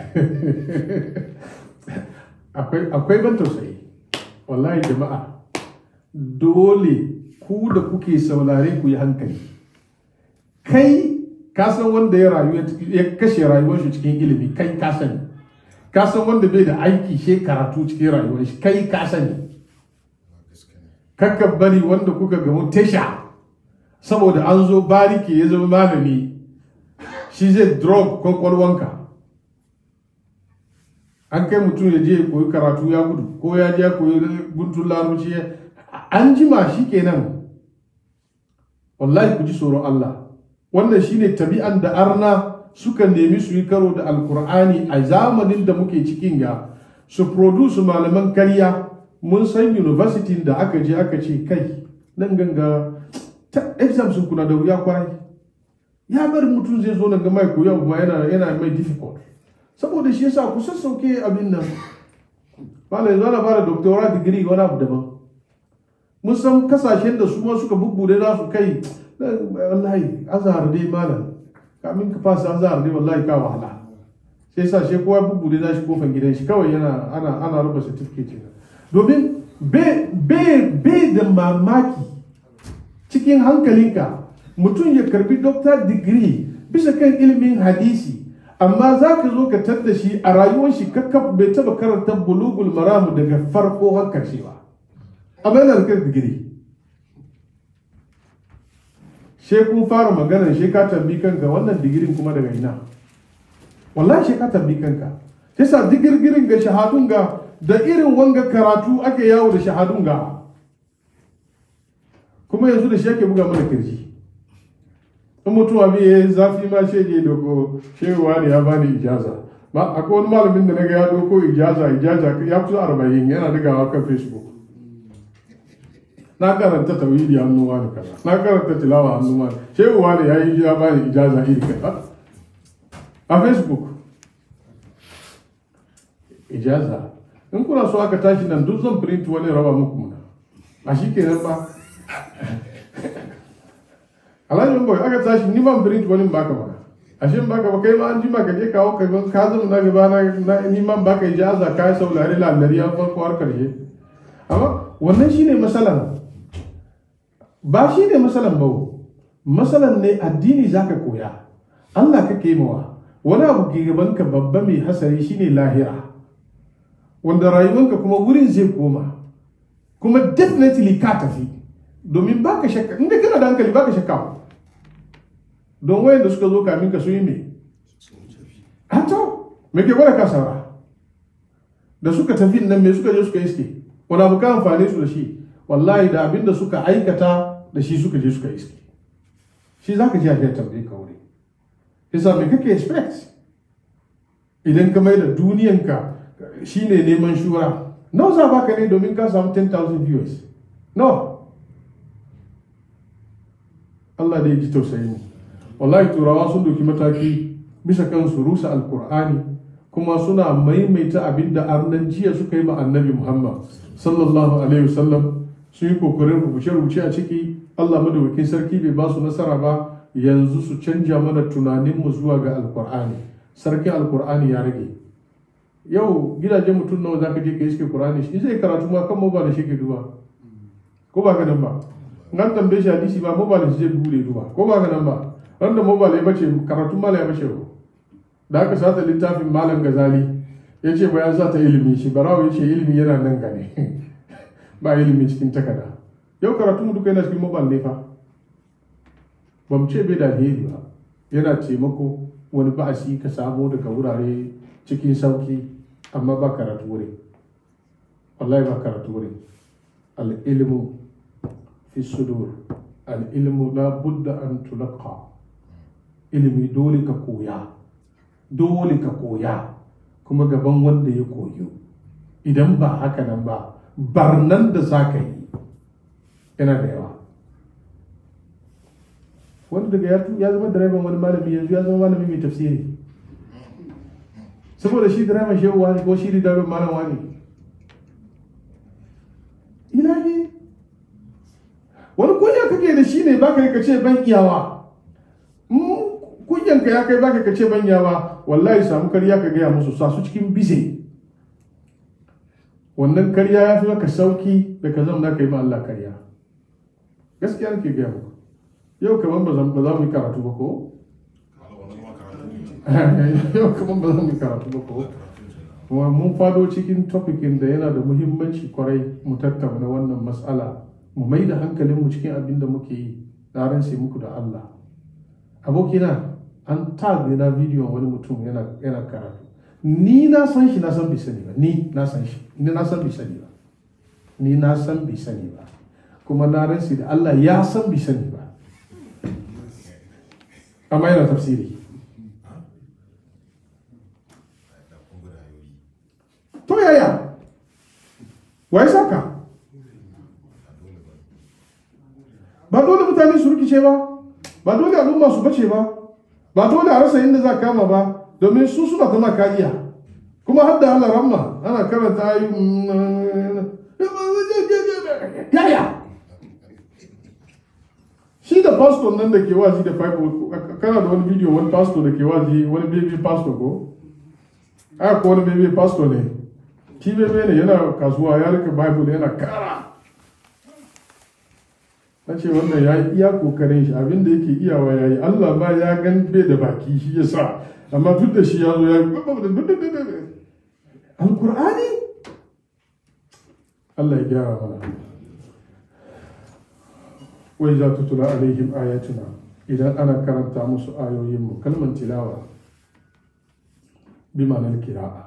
akwai ban tausayi wallahi jama'a dole ku da kuke saurare ku yi hankali kai kasan wanda ya rayu ya kashe rayuwar shi cikin ilimi kai ka sani kasan wanda bai da aiki she karatu cikin rayuwar shi kai ka sani kakka bari wanda kuka gamu tasha saboda an zo bariki ya zama malami shi zai drop kwakwalwanka an kai mutum ya je koyi karatu ya gudu ko ya je koyi guntun larabci an jima shi kenan wallahi ku ji tsoron Allah wannan shine tabi'an da arna suka nemi su yi karo da alkur'ani a zamanin da muke cikin ga su produce malaman karya mun san university da aka je aka ce kai nan ganga exam sun kuna da wuya kwarai ya bari mutum zai zo nan ga mai koya kuma yana yana mai difficult saboda shi yasa ku sassauke abin nan malai zo na fara doctorate degree wani abu daban mun san kasashen da su ma suka bubbude za su kai wallahi azhar dai malam kamin ka fasa azhar dai wallahi ka wahala sai sa shi kowa bubude na shi kofan gidan shi kawai yana ana ana raba certificate ne domin bai da mamaki cikin hankalinka mutum ya karbi doctor degree bisa kan ilimin hadisi amma za ka zo ka tadda shi a rayuwar shi kakkaf bai taba karanta bulugul maramu daga farko har karshe ba amma yana da digiri she kun fara magana she ka tambi kanka wannan digirin kuma daga ina wallahi she ka tambi kanka sai sa digirgirin ga shahadun ga da irin wanga karatu ake yawo da shahadun ga kuma yanzu da shi ake buga mana kirji in mutuwa bi ya zafi ma shi je doko shewa ne ya bani ijaza ba akwai wani malamin da naga ya doko ijaza ijaza ya kusa arba'in yana digawa kan facebook na karanta tauhidi hannu wani kaza na karanta tilawa hannu wani shewa ne ya yi ya bani ijaza iri kaza a facebook ijaza in kuna so aka tashi nan duk zan print wani raba muku muna a shi kenan ba alhaji boy aka tashi ni ban print wani baka ba ashe baka ba kai ma an jima ka je kawo ka ka zama na gaba na ni man baka ijaza ka saurari lalari an farko har karshe amma wannan shine masalan ba shine masalan ba masalan ne addini zaka koya Allah kake mawa wani abu ke gaban ka babba mai hasari shine lahira wanda rayuwanka kuma wurin zai koma kuma definitely ka tafi domin baka shakka inda kana da hankali baka shakka don wayan da suka zo kamin ka sun yi me hato me ke gwada ka saura da suka tafi nan me suka je suka iske wani abu ka amfani su da shi wallahi da abin da suka aikata da shi suka je suka iske shi za ka ji a biyar tambayi ka wuri isa me kake expect idan ka mai da duniyanka shine neman shura nawa za baka ne domin ka samu 10,000 viewers no Allah da ya ji tausayi mu wallahi turawa sun doki mataki bisa kan su rusa alkur'ani kuma suna maimaita abin da arnan jiya suka yi ma annabi muhammad sallallahu alaihi wasallam sun yi kokarin rubuce-rubuce a ciki Allah madawakin sarki bai ba su nasara ba yanzu su canja mana tunaninmu zuwa ga alkur'ani sarki alkur'ani ya rage yau gidajen mutum nawa za ka je ka iske kur'ani shi zai karatu ma kan mobile shi ke duba ko ba ka nan ba nan tambaye shi hadisi ba mobile shi zai bude duba ko ba ka nan ba ran da mobile ya bace karatun malam ya bace da aka sata littafin malam gazali ya ce bayan sata ilimi shi barawo ya ce ilimi yana nan gane ba ilimi cikin takada yau karatu mu duka yana cikin mobile ne fa ba mu ce bai da alheri ba yana taimako wani ba'asi ka samu daga wurare cikin sauki amma ba karatu wuri wallahi ba karatu wuri al'ilmu fi sudur al'ilmu la budda an tulaka ilimi dole ka koya dole ka koya kuma gaban wanda ya koyo idan ba haka nan ba barnan da za ka yi yana da yawa wanda daga ya zama direban wani malami yanzu ya zama malami mai tafsiri saboda shi direban shehu wani ko shi direban malam wani ilahi wani kunya kake da shi ne baka ka ce ban iyawa kunyanka ya kai baka ka ce ban iyawa wallahi samu karya ka gaya musu sa su cikin bize wannan karya ya fi maka sauki da ka zama ka yi ma Allah karya gaskiya nake gaya muku yau kamar ba za mu yi karatu ba ko yau kamar ba za mu yi karatu ba ko kuma mun fado cikin topikin da yana da muhimmanci kwarai mu tattauna wannan matsala mu mai da hankalinmu cikin abin da muke yi na ransa muku da Allah abokina an tag na bidiyon wani mutum yana karatu ni na san shi na san bai sani ba ni na san shi ni na san bai sani ba ni na san bai sani ba kuma na ransa da Allah ya san bai sani ba amma yana tafsiri to yaya wai saka ba dole mutane su rikice ba ba dole al'umma su bace ba ba dole a rasa inda za kama ba domin su suna tana kariya kuma har da Allah ramma ana karanta ayu yaya shi da pastor nan da ke wazi da five kana da wani bidiyo wani pastor da ke wazi wani baby pastor ko a ko wani bebe pastor ne ki bebe ne yana kasuwa ya rika bible yana kara na ce wannan ya yi iya kokarin shi abinda yake iyawa ya yi allah ma ya gan bai da baki shi ya sa amma duk da shi ya zo ya yi alkur'ani allah ya gyara mana wai za ta tula alaihim ayatuna idan ana karanta musu ayoyinmu kalmar tilawa bi ma'anar kira'a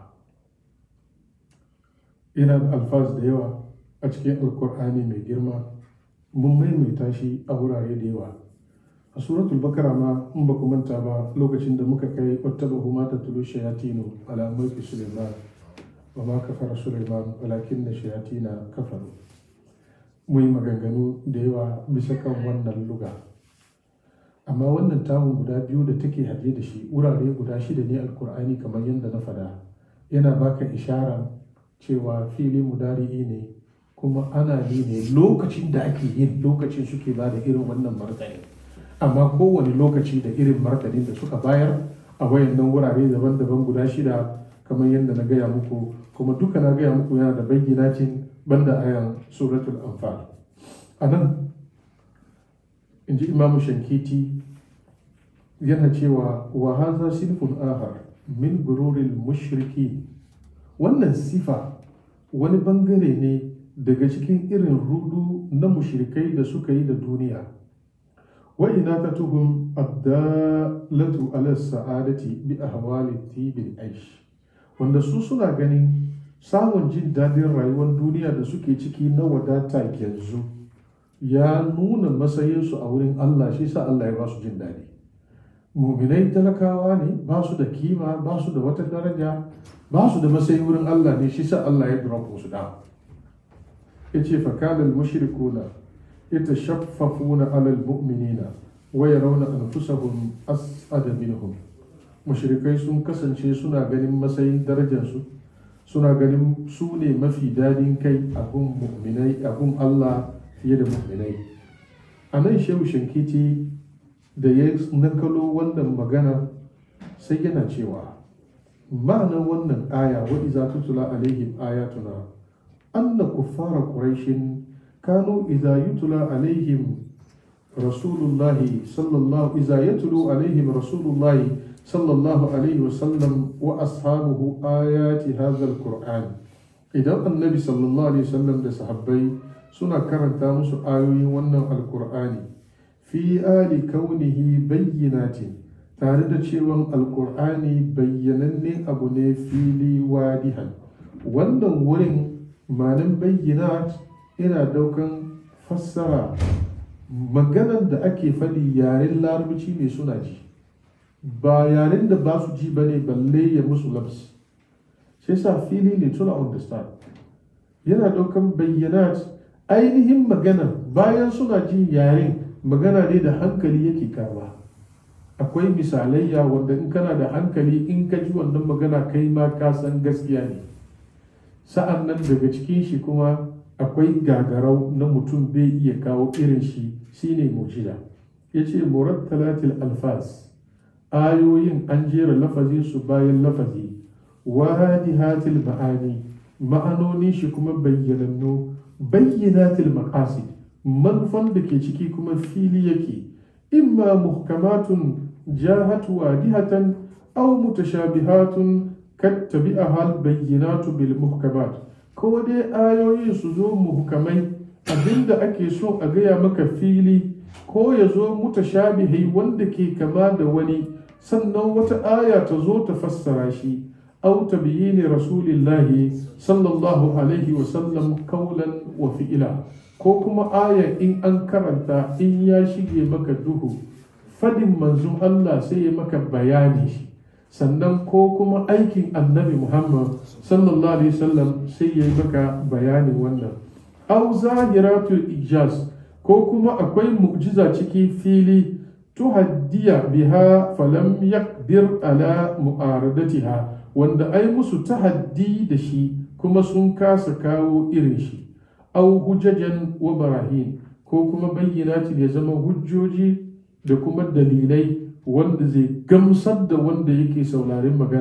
yana da alfaz da yawa a cikin alkur'ani mai girma mun maimaita shi a wurare da yawa a suratul bakara ma in ba ku manta ba lokacin da muka kai wattaba huma ta tulu shayatinu ala mulki suleiman wa ma kafara suleiman walakin na shayatina kafaru mun yi maganganu da yawa bisa kan wannan luga amma wannan tamun guda biyu da take haɗe da shi wurare guda shida ne alkur'ani kamar yadda na fada yana baka ishara cewa fili mudari'i ne kuma ana yi ne lokacin da ake yin lokacin suke ba da irin wannan martani amma kowane lokaci da irin martanin da suka bayar a wayannan wurare daban-daban guda shida kamar yadda na gaya muku kuma duka na gaya muku yana da bayyanacin banda ayan suratul anfal a nan in ji imamu shankiti yana cewa wa haza sinfun ahar min gururin mushriki wannan sifa wani bangare ne daga cikin irin rudu na mushrikai da suka yi da duniya wa ina ta tuhum addalatu ala sa'adati bi ahwali tibil aish wanda su suna ganin samun jin daɗin rayuwar duniya da suke ciki na wadata yanzu ya nuna matsayinsu a wurin Allah shi sa Allah ya ba su jin daɗi muminai talakawa ne ba su da kima ba su da wata daraja ba su da matsayi wurin Allah ne shi sa Allah ya drop su da ya ce fakalal mushrikuna ita shaffafuna alal mu'minina wa yarawna anfusahum as'ada minhum mushrikai sun kasance suna ganin matsayin darajarsu suna ganin su ne mafi dadin kai abun mu'minai abun Allah fiye da mu'minai a nan shehu shankiti da ya nakalo wannan magana sai yana cewa ma'anar wannan aya wa iza tutula alaihim ayatuna anna kuffara quraishin kanu idza yutula alaihim rasulullahi sallallahu idza yatlu alaihim rasulullahi sallallahu alaihi wasallam wa ashabuhu ayati hadha alquran idan annabi sallallahu alaihi wasallam da sahabbai suna karanta musu ayoyin wannan alkur'ani fi ali kaunihi bayyinatin tare da cewan alkur'ani bayyananne abu ne fili wadihan wannan wurin manin bayyinat yana daukan fassara maganan da ake faɗi yaren larabci ne suna ji ba yaren da ba su ji ba ne balle ya musu labs sai sa fili ne tuna understand yana daukan bayyanat ainihin magana bayan suna jin yaren magana ne da hankali yake karba akwai misalayya wanda in kana da hankali in ka ji wannan magana kai ma ka san gaskiya ne sa'an nan daga cikin shi kuma akwai gagarau na mutum bai iya kawo irin shi shine mujiza ya ce murattalatil alfas ayoyin an jera lafazi su bayan lafazi wadihatil ma'ani ma'anoni shi kuma bayyanannu bayyanatil maqasid manufan da ke ciki kuma fili yake imma muhkamatun jahat wadihatan aw mutashabihatun kattabi'aha al-bayyinatu bil muhkamat ko dai ayoyin su zo muhkamai abinda ake so a gaya maka fili ko ya zo mutashabihi wanda ke kama da wani sannan wata aya ta zo ta fassara shi أو تبيين رسول الله صلى الله عليه وسلم قولا وفعلا ko kuma aya in an karanta in ya shige maka duhu fadin manzon Allah sai ya maka bayani shi sannan ko kuma aikin annabi Muhammad sallallahu alaihi wasallam sai ya maka bayanin wannan au zahiratul ijaz ko kuma akwai mu'jiza ciki fili tuhaddiya biha falam yakdir ala mu'aradatiha wanda ai musu tahaddi da shi kuma sun kasa kawo irin shi au hujjajan wa barahin ko kuma bayyanati ya zama hujjoji da kuma dalilai wanda zai gamsar da wanda yake saurarin magana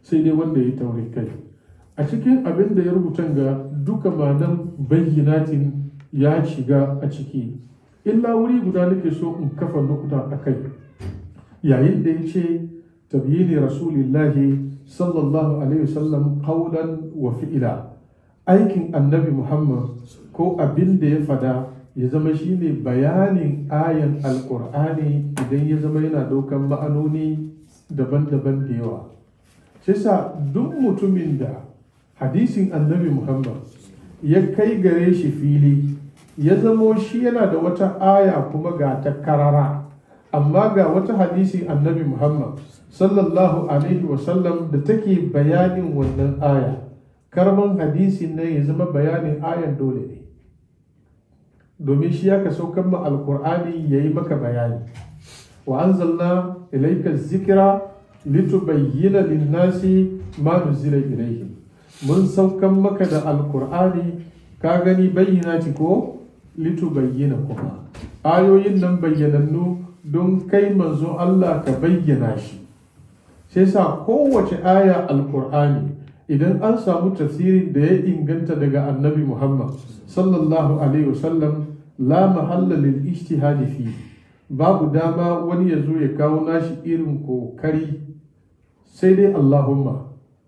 sai dai wanda ya taure kai a cikin abin da ya rubuta ga duka manan bayyanatin ya shiga a ciki illa wuri guda nake so in kafa nukuta a kai yayin da ya ce tabyini rasulillahi sallallahu alaihi wasallam qawlan wa fi'ila aikin annabi muhammad ko abin da ya fada ya zama shine bayanin ayan alkur'ani idan ya zama yana daukan ma'anoni daban-daban da yawa shi sa duk mutumin da hadisin annabi muhammad ya kai gare shi fili ya zamo shi yana da wata aya kuma ga ta karara amma ga wata hadisin annabi muhammad sallallahu alaihi wasallam da take bayanin wannan aya karman hadisin nan ya zama bayanin ayan dole ne domin shi ya ka saukan ma alkur'ani ya yi maka bayani wa anzalna ilaika zikira litubayyana linnasi ma nuzila ilaihim mun saukan maka da alkur'ani ka gani bayyana ci ko litubayyana kuma ayoyin nan bayyanannu don kai manzo Allah ka bayyana shi sai sa kowace aya alkur'ani idan an samu tafsirin da ya inganta daga annabi Muhammad sallallahu alaihi wasallam la mahalla lil ijtihadi fi babu dama wani ya zo ya kawo nashi irin kokari sai dai Allahumma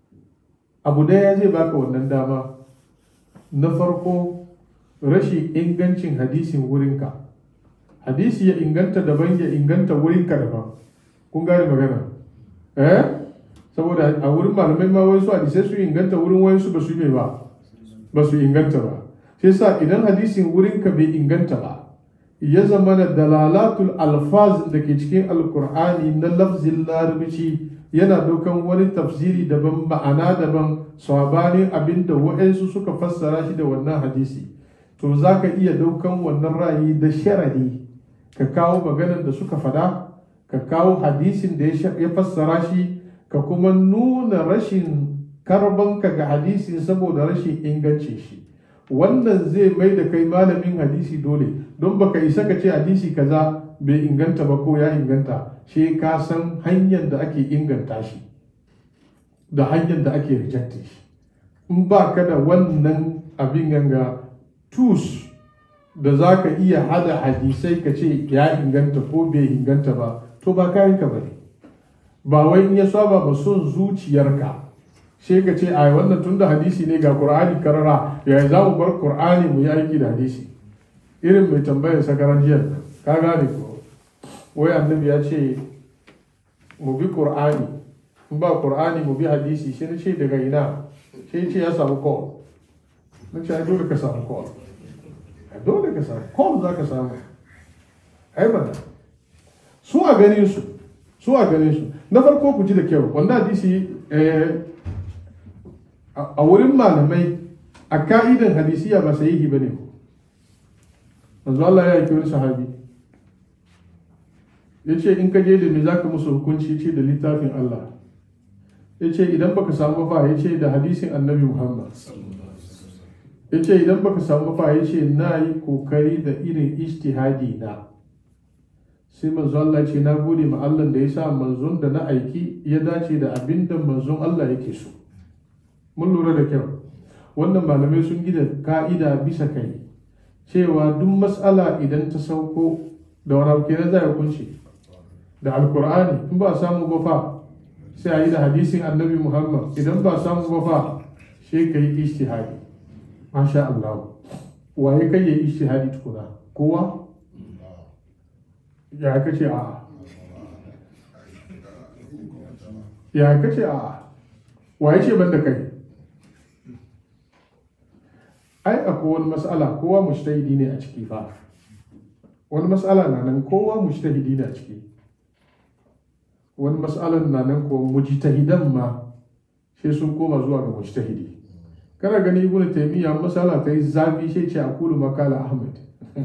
abu daya zai baka wannan dama na farko rashin ingancin hadisin wurinka hadisi ya inganta daban ya inganta wurinka daban kun gane magana eh saboda a wurin malamai ma wasu hadisai su inganta wurin wayansu ba su yi ba ba su inganta ba sai sa idan hadisin wurinka bai inganta ba ya zama da dalalatul alfaz da ke cikin alkur'ani na lafzin larabci yana daukan wani tafsiri daban ma'ana daban sabanin abinda wa'ansu suka fassara shi da wannan hadisi to za ka iya daukan wannan ra'ayi da sharadi ka kawo maganar da suka fada ka kawo hadisin da ya fassara shi ka kuma nuna rashin karbanka ga hadisin saboda rashin inganci shi wannan zai mai da kai malamin hadisi dole don baka isa ka ce hadisi kaza bai inganta ba ko ya inganta shi ka san hanyar da ake inganta shi da hanyar da ake rejectin shi in ba ka da wannan abin ganga tus da za ka iya hada hadisai ka ce ya inganta ko bai inganta ba to ba kayanka ba ne ba wai in ya saba ba son zuciyarka sai ka ce a wannan tun da hadisi ne ga qur'ani karara ya za mu bar qur'ani mu yi aiki da hadisi irin mai tambayar sakaran jiya ka gane ko wai annabi ya ce mu bi qur'ani in ba qur'ani mu bi hadisi shi ne ce daga ina sai ce ya samu call na ce dole ka samu call dole ka samu call za ka samu ai bana su a ganin su su a ganin su na farko ku ji da kyau wanda hadisi a wurin malamai a ka'idan hadisiya ba sahihi bane ko manzo Allah ya yi wani sahabi ya ce in ka je da me zaka musu hukunci ce da littafin Allah ya ce idan baka samu fa ya ce da hadisin annabi Muhammad ya ce idan baka samu fa ya ce na yi kokari da irin ijtihadi na sai manzo Allah ce na gode ma Allah da ya sa manzon da na aiki ya dace da abin da manzon Allah yake so mun lura da kyau wannan malamai sun gida ka'ida bisa kai cewa duk matsala idan ta sauko da wani abu kenan za a kunshi da alkur'ani in ba samu ba fa sai a yi da hadisin annabi muhammad idan ba samu ba fa sai ka yi ishtihadi masha Allah waye kai ya yi ishtihadi tukuna kowa ya kace a ya kace a waye ce banda kai ai akwai wani mas'ala kowa mujtahidi ne a ciki fa wani mas'ala na nan kowa mujtahidi ne a ciki wani mas'alan na nan kuwa mujtahidan ma sai sun koma zuwa ga mujtahidi kana gani ibn taymiya mas'ala ta yi zafi sai ce akulu makala ahmad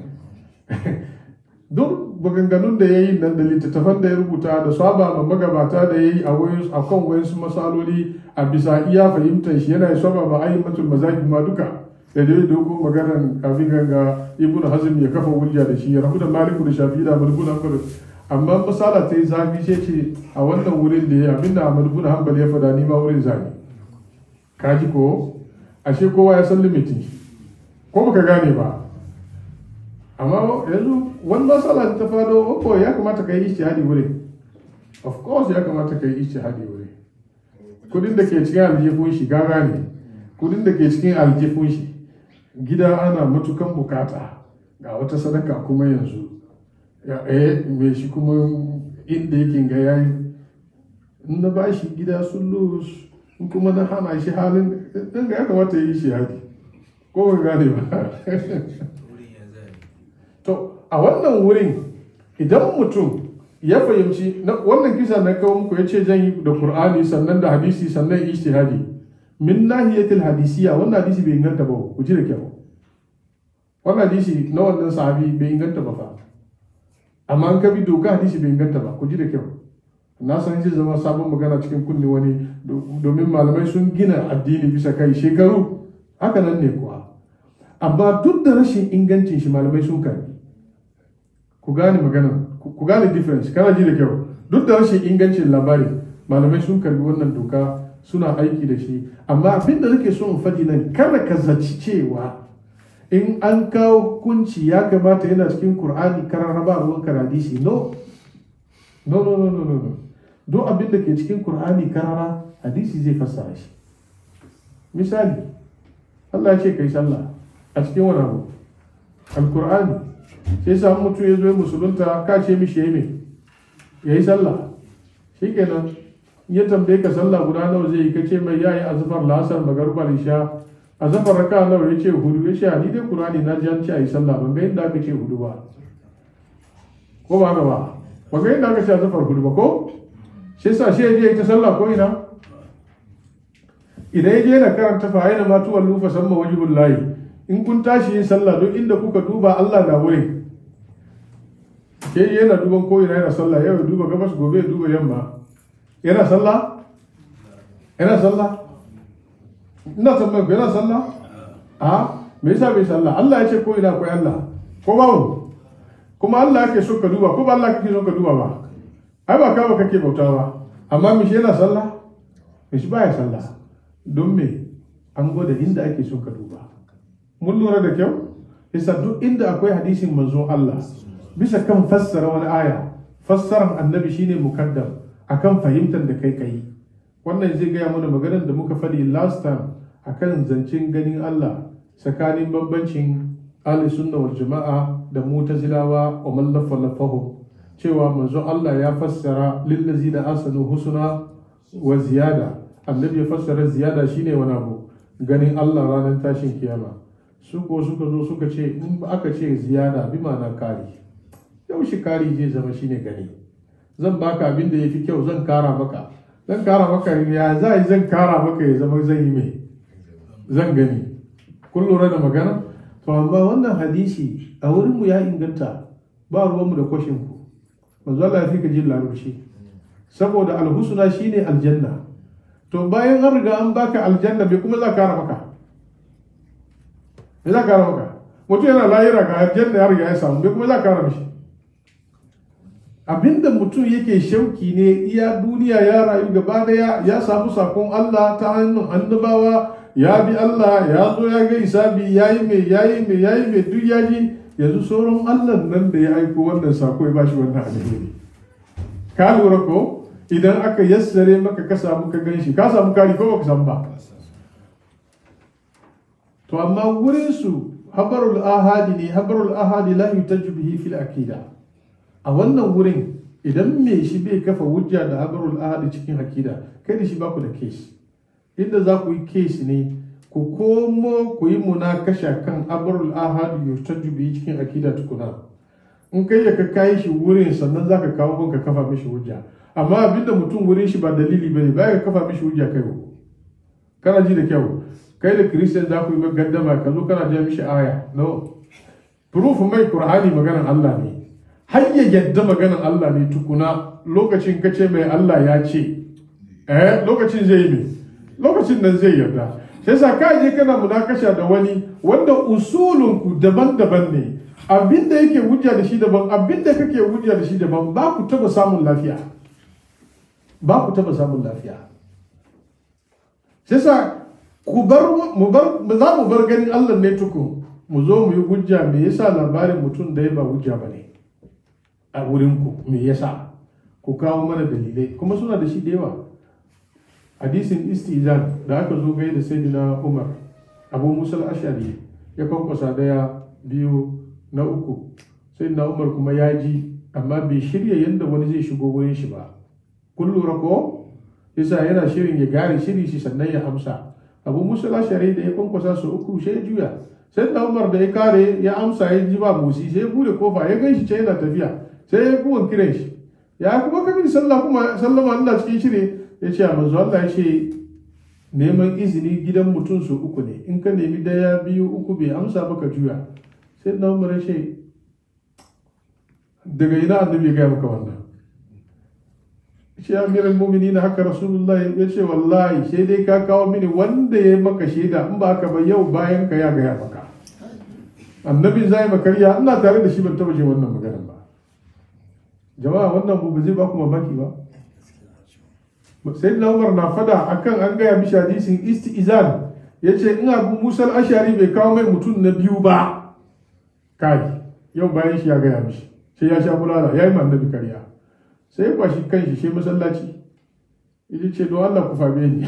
duk maganganun da ya yi nan da littattafan da ya rubuta da saba ma magabata da ya yi a kan wayansu masaloli a bisa iya fahimtar shi yana saba ma ayyukatul mazahib ma duka da dai dogo maganar kafin ganga ibnu hazm ya kafa hujja da shi ya rabu da maliku da shafi da ibn hanbal amma misala ta yi zafi ce ce a wannan wurin da ya abinda Ahmad bin Hanbal ya fada ni ma wurin zani kaji ko ashe kowa ya san limitin shi ko baka gane ba amma yanzu wani matsala ta fado ko ya kamata ka yi ijtihadi wurin of course ya kamata ka yi ijtihadi wurin kudin da ke cikin aljihun shi gaga ne kudin da ke cikin aljihun shi gida ana matukan bukata ga wata sadaka kuma yanzu ya eh me shi kuma inda yake ga yayi in na ba shi gida sun lose in kuma na hana shi halin ɗin ga ya kamata ya yi shi hadi ko ka gane ba to a wannan wurin idan mutum ya fahimci wannan kisa na kawo muku ya ce zan yi da qur'ani sannan da hadisi sannan ijtihadi min nahiyatil hadisiya wannan hadisi bai inganta ba ku ji da kyau wannan hadisi na wannan sahabi bai inganta ba fa amma an kabi doka hadisi bai inganta ba ku ji da kyau na san zai zama sabon magana cikin kunne wani domin malamai sun gina addini bisa kai shekaru haka nan ne kuwa amma duk da rashin ingancin shi malamai sun karbi ku gane magana ku gane difference kana ji da kyau duk da rashin ingancin labari malamai sun karbi wannan doka suna aiki da shi amma abin da nake so in faɗi nan kada ka zaci cewa in an kawo hukunci ya kamata yana cikin qur'ani kararraba ruwan karadisi no no no no no no duk abin da ke cikin qur'ani karara hadisi zai fassara shi misali Allah ya ce kai sallah a cikin wani abu alqur'ani sai sa mutum ya zo ya musulunta ka ce mishi yayi me yayi sallah shikenan ya tambaye ka sallah guda nawa zai yi ka ce mai yayi azfar lasar magarba isha azfar raka nawa ya ce hudu ya ce ni dai qur'ani na ji an ce ayi sallah ban ga inda aka ce hudu ba ko ba haka ba ba ga inda aka ce azfar hudu ba ko shi sa shi ya je ta sallah ko ina idan ya je na karanta fa aina ma tuwallu fa samma wajhul lahi in kun tashi yin sallah duk inda kuka duba Allah na wurin ke yana duban ko ina yana sallah yau ya duba gabas gobe ya duba yamma yana sallah yana sallah ina tambayar ku yana sallah a me yasa bai sallah Allah ya ce ko ina akwai Allah ko babu kuma Allah yake so ka duba ko ba Allah kake so ka duba ba ai ba ka ba kake bauta ba amma mishi yana sallah mishi baya sallah don me an gwada inda ake so ka duba mun lura da kyau isa duk inda akwai hadisin manzon Allah bisa kan fassara wani aya fassaran annabi shine mukaddam akan fahimtar da kai kai wannan zai gaya mana maganar da muka faɗi last time akan zancen ganin Allah tsakanin bambancin ahli sunna wal jama'a da mutazilawa wa man lafahu cewa manzon Allah ya fassara lillazina asanu husna wa ziyada annabi ya fassara ziyada shine wani abu ganin Allah ranar tashin kiyama su ko suka zo suka ce in aka ce ziyada bi ma'ana kari yau shi kari zai zama shine gani zan baka abin da yafi kyau zan kara maka zan kara maka ya za yi zan kara maka ya zama zan yi mai zan gani kun lura da magana to amma wannan hadisi a wurin mu ya inganta ba ruwan mu da kwashin ku manzo Allah ya fi ka jin larabci saboda alhusna shine aljanna to bayan an riga an baka aljanna bai kuma za kara maka me za kara maka mutum yana layira ga aljanna ya riga ya samu bai kuma za kara mishi abinda mutum yake shauki ne iya duniya ya rayu gaba daya ya samu sakon Allah ta hannun annabawa ya bi Allah ya zo ya ga isabi ya yi mai ya yi mai ya yi mai duk ya ji yanzu sauran Allah nan da ya aiko wannan sako ya bashi wannan alheri ka lura ko idan aka yassare maka ka samu ka gan shi ka samu kari ko baka samu ba to amma wurin su habarul ahadi ne habarul ahadi la yutaju bihi fil akida a wannan wurin idan me shi bai kafa hujja da habarul ahadi cikin akida kai da shi ba ku da case inda za ku yi case ne ku komo ku yi munakasha kan habarul ahadi yutaju bihi cikin akida tukuna in kai ya ka kai shi wurin sannan zaka kawo ka kafa mishi hujja amma abinda mutum wurin shi ba dalili ba ne baya kafa mishi hujja kai kana ji da kyau kai da christian za ku yi gaddama ka zo kana ja mishi aya no proof mai qur'ani maganan Allah ne har ya yadda maganan Allah ne tukuna lokacin ka ce mai Allah ya ce eh lokacin zai yi lokacin nan zai yarda sai sa ka je kana munakasha da wani wanda usulunku daban-daban ne abin da yake hujja da shi daban abin da kake hujja da shi daban ba ku taba samun lafiya ba ku taba samun lafiya sai sa ku bar mu bar za mu bar ganin Allah ne tukun mu zo mu yi hujja me yasa labarin mutum da ya ba hujja ba ne a wurin ku me yasa ku kawo mana dalilai kuma suna da shi da yawa hadisin istizan da aka zo gai da sayyidina Umar Abu Musa al-Ashari ya kwankwasa daya biyu na uku sayyidina Umar kuma ya ji amma bai shirya yadda wani zai shigo wurin shi ba kun lura ko yasa yana shirin ya gare shiri shi sannan ya amsa abu musa lashari da ya kwankwasa su uku sai ya juya sai da umar da ya kare ya amsa ya ji ba musi sai ya bude kofa ya gan shi ce yana tafiya sai ya kuwan kiran shi ya kuma kamin sallah kuma sallama Allah cikin shiri ya ce a manzo Allah ya ce neman izini gidan mutum su uku ne in ka nemi daya biyu uku bai amsa ba ka juya sai da umar ya ce daga ina annabi ya gaya maka wannan shi amiral mumini na haka rasulullahi ya ce wallahi sai dai ka kawo mini wanda ya maka shaida in ba haka ba yau bayan ka ya gaya maka annabi zai makarya ina tare da shi ban taba jin wannan maganar ba jama'a wannan ba zai ba ku mamaki ba sai na umar na fada akan an gaya mishi hadisin istizan ya ce in abu musal ashari bai kawo mai mutum na biyu ba kai yau bayan shi ya gaya mishi sai ya sha bulala ya yi ma annabi karya sai ya kwashi kanshi shi masallaci ya ce don Allah ku fame ni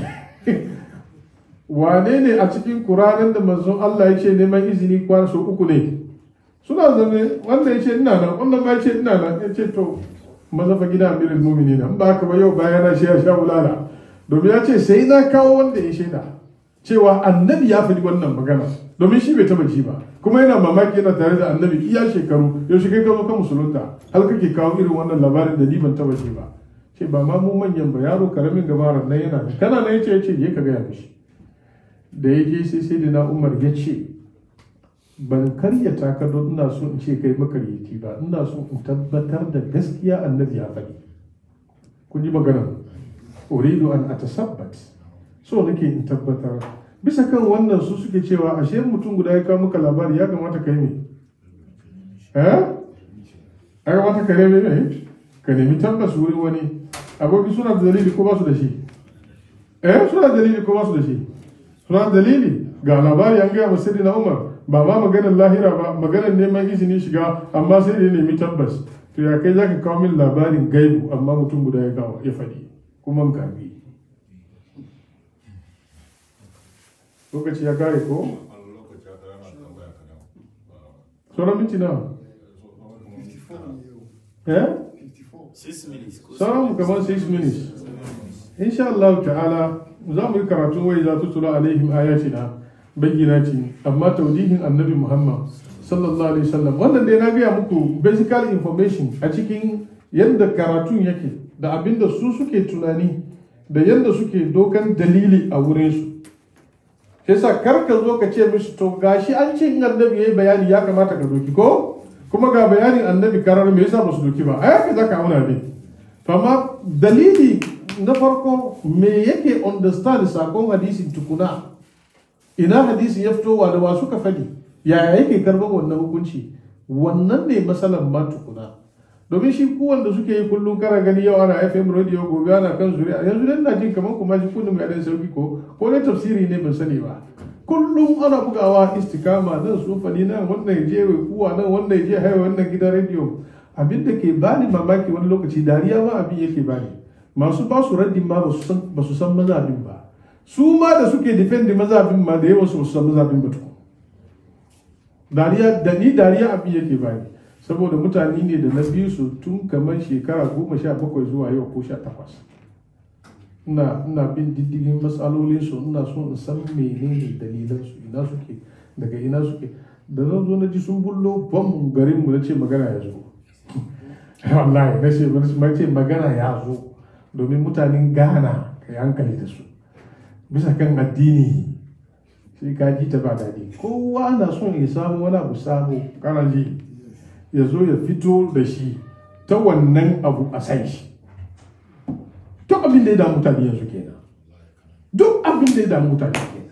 wane ne a cikin kuranin da manzon Allah ya ce neman izini kwana sau uku ne suna zane wanda ya ce ina nan wannan ba ya ce ina nan ya ce to mazafa gida amirin mumini na ba haka ba yau bayana shi ya sha wulala domin ya ce sai na kawo wanda ya shaida cewa annabi ya faɗi wannan magana domin shi bai taba ji ba kuma yana mamaki yana tare da annabi iya shekaru yaushe kai ka zo ka musulunta har kake kawo irin wannan labarin da ni ban taba ji ba ce ba ma mu manyan ba yaro karamin gabaran nan yana kana nan yace yace je ka gaya mishi da ya je sai sai na umar ya ce ban karyata ka don ina so in ce kai makaryaci ba ina so in tabbatar da gaskiya annabi ya faɗi kun ji magana uridu an atasabbat so nake in tabbatar bisa kan wannan su suke cewa ashe mutum guda ya kawo maka labari ya kamata ka yi ne eh ya kamata ka nemi ne ka nemi tabbas wurin wani aboki suna da dalili ko ba su da shi eh suna da dalili ko ba su da shi suna da dalili ga labari an gaya masu na umar ba ma maganar lahira ba maganar neman izini shiga amma sai da nemi tabbas to ya kai za ka kawo min labarin gaibu amma mutum guda ya kawo ya faɗi kuma karbi lokaci ya kare ko? sauran minti nawa? eh? sauran mu kamar 6 minutes insha Allah ta'ala za mu yi karatun wai za tu tura alaihim ayatina bayyinati amma taujihin annabi Muhammad sallallahu alaihi wasallam wannan dai na gaya muku basic information a cikin yadda karatun yake da abinda su suke tunani da yadda suke dokan dalili a wurinsu sai sa kar ka zo ka ce mishi to gashi an ce in annabi yayi bayani ya kamata ka doki ko kuma ga bayanin annabi karar me yasa ba su doki ba ai haka zaka auna ne to amma dalili na farko me yake understand sakon hadisin tukuna ina hadisi ya fito wa da wa suka fadi yaya yake karban wannan hukunci wannan ne masalan ma tukuna domin shi kowanne suke yi kullum kara gani yau ana fm radio gobe ana kan zuri'a yanzu dan na jin kamar kuma shi kullum ya dan sauki ko ko ne tafsiri ne ban sani ba kullum ana bugawa istikama nan su fadi nan wannan je wai kuwa nan wannan je haiwa wannan gidan radio abin da ke bani mamaki wani lokaci dariya ma abin yake bani masu ba su raddin ma ba su san mazabin ba su ma da suke defendi mazabin ma da yawan su ba su san mazabin ba tukun dariya da ni dariya abin yake bani saboda mutane ne da na biyu su tun kamar shekara goma sha bakwai zuwa yau ko sha takwas ina ina bin diddigin matsalolinsu ina so in san menene dalilansu ina suke daga ina suke da zan zo na ji sun bullo bam garin mu na ce magana ya zo wallahi na ce na ce magana ya zo domin mutanen Ghana ka yi hankali da su bisa kan addini sai ka ji ta ba daɗi kowa na son ya samu wani abu sabo kana ji ya zo ya fito da shi ta wannan abu a san shi duk abin da ya damu mutane yanzu kenan duk abin da ya damu mutane kenan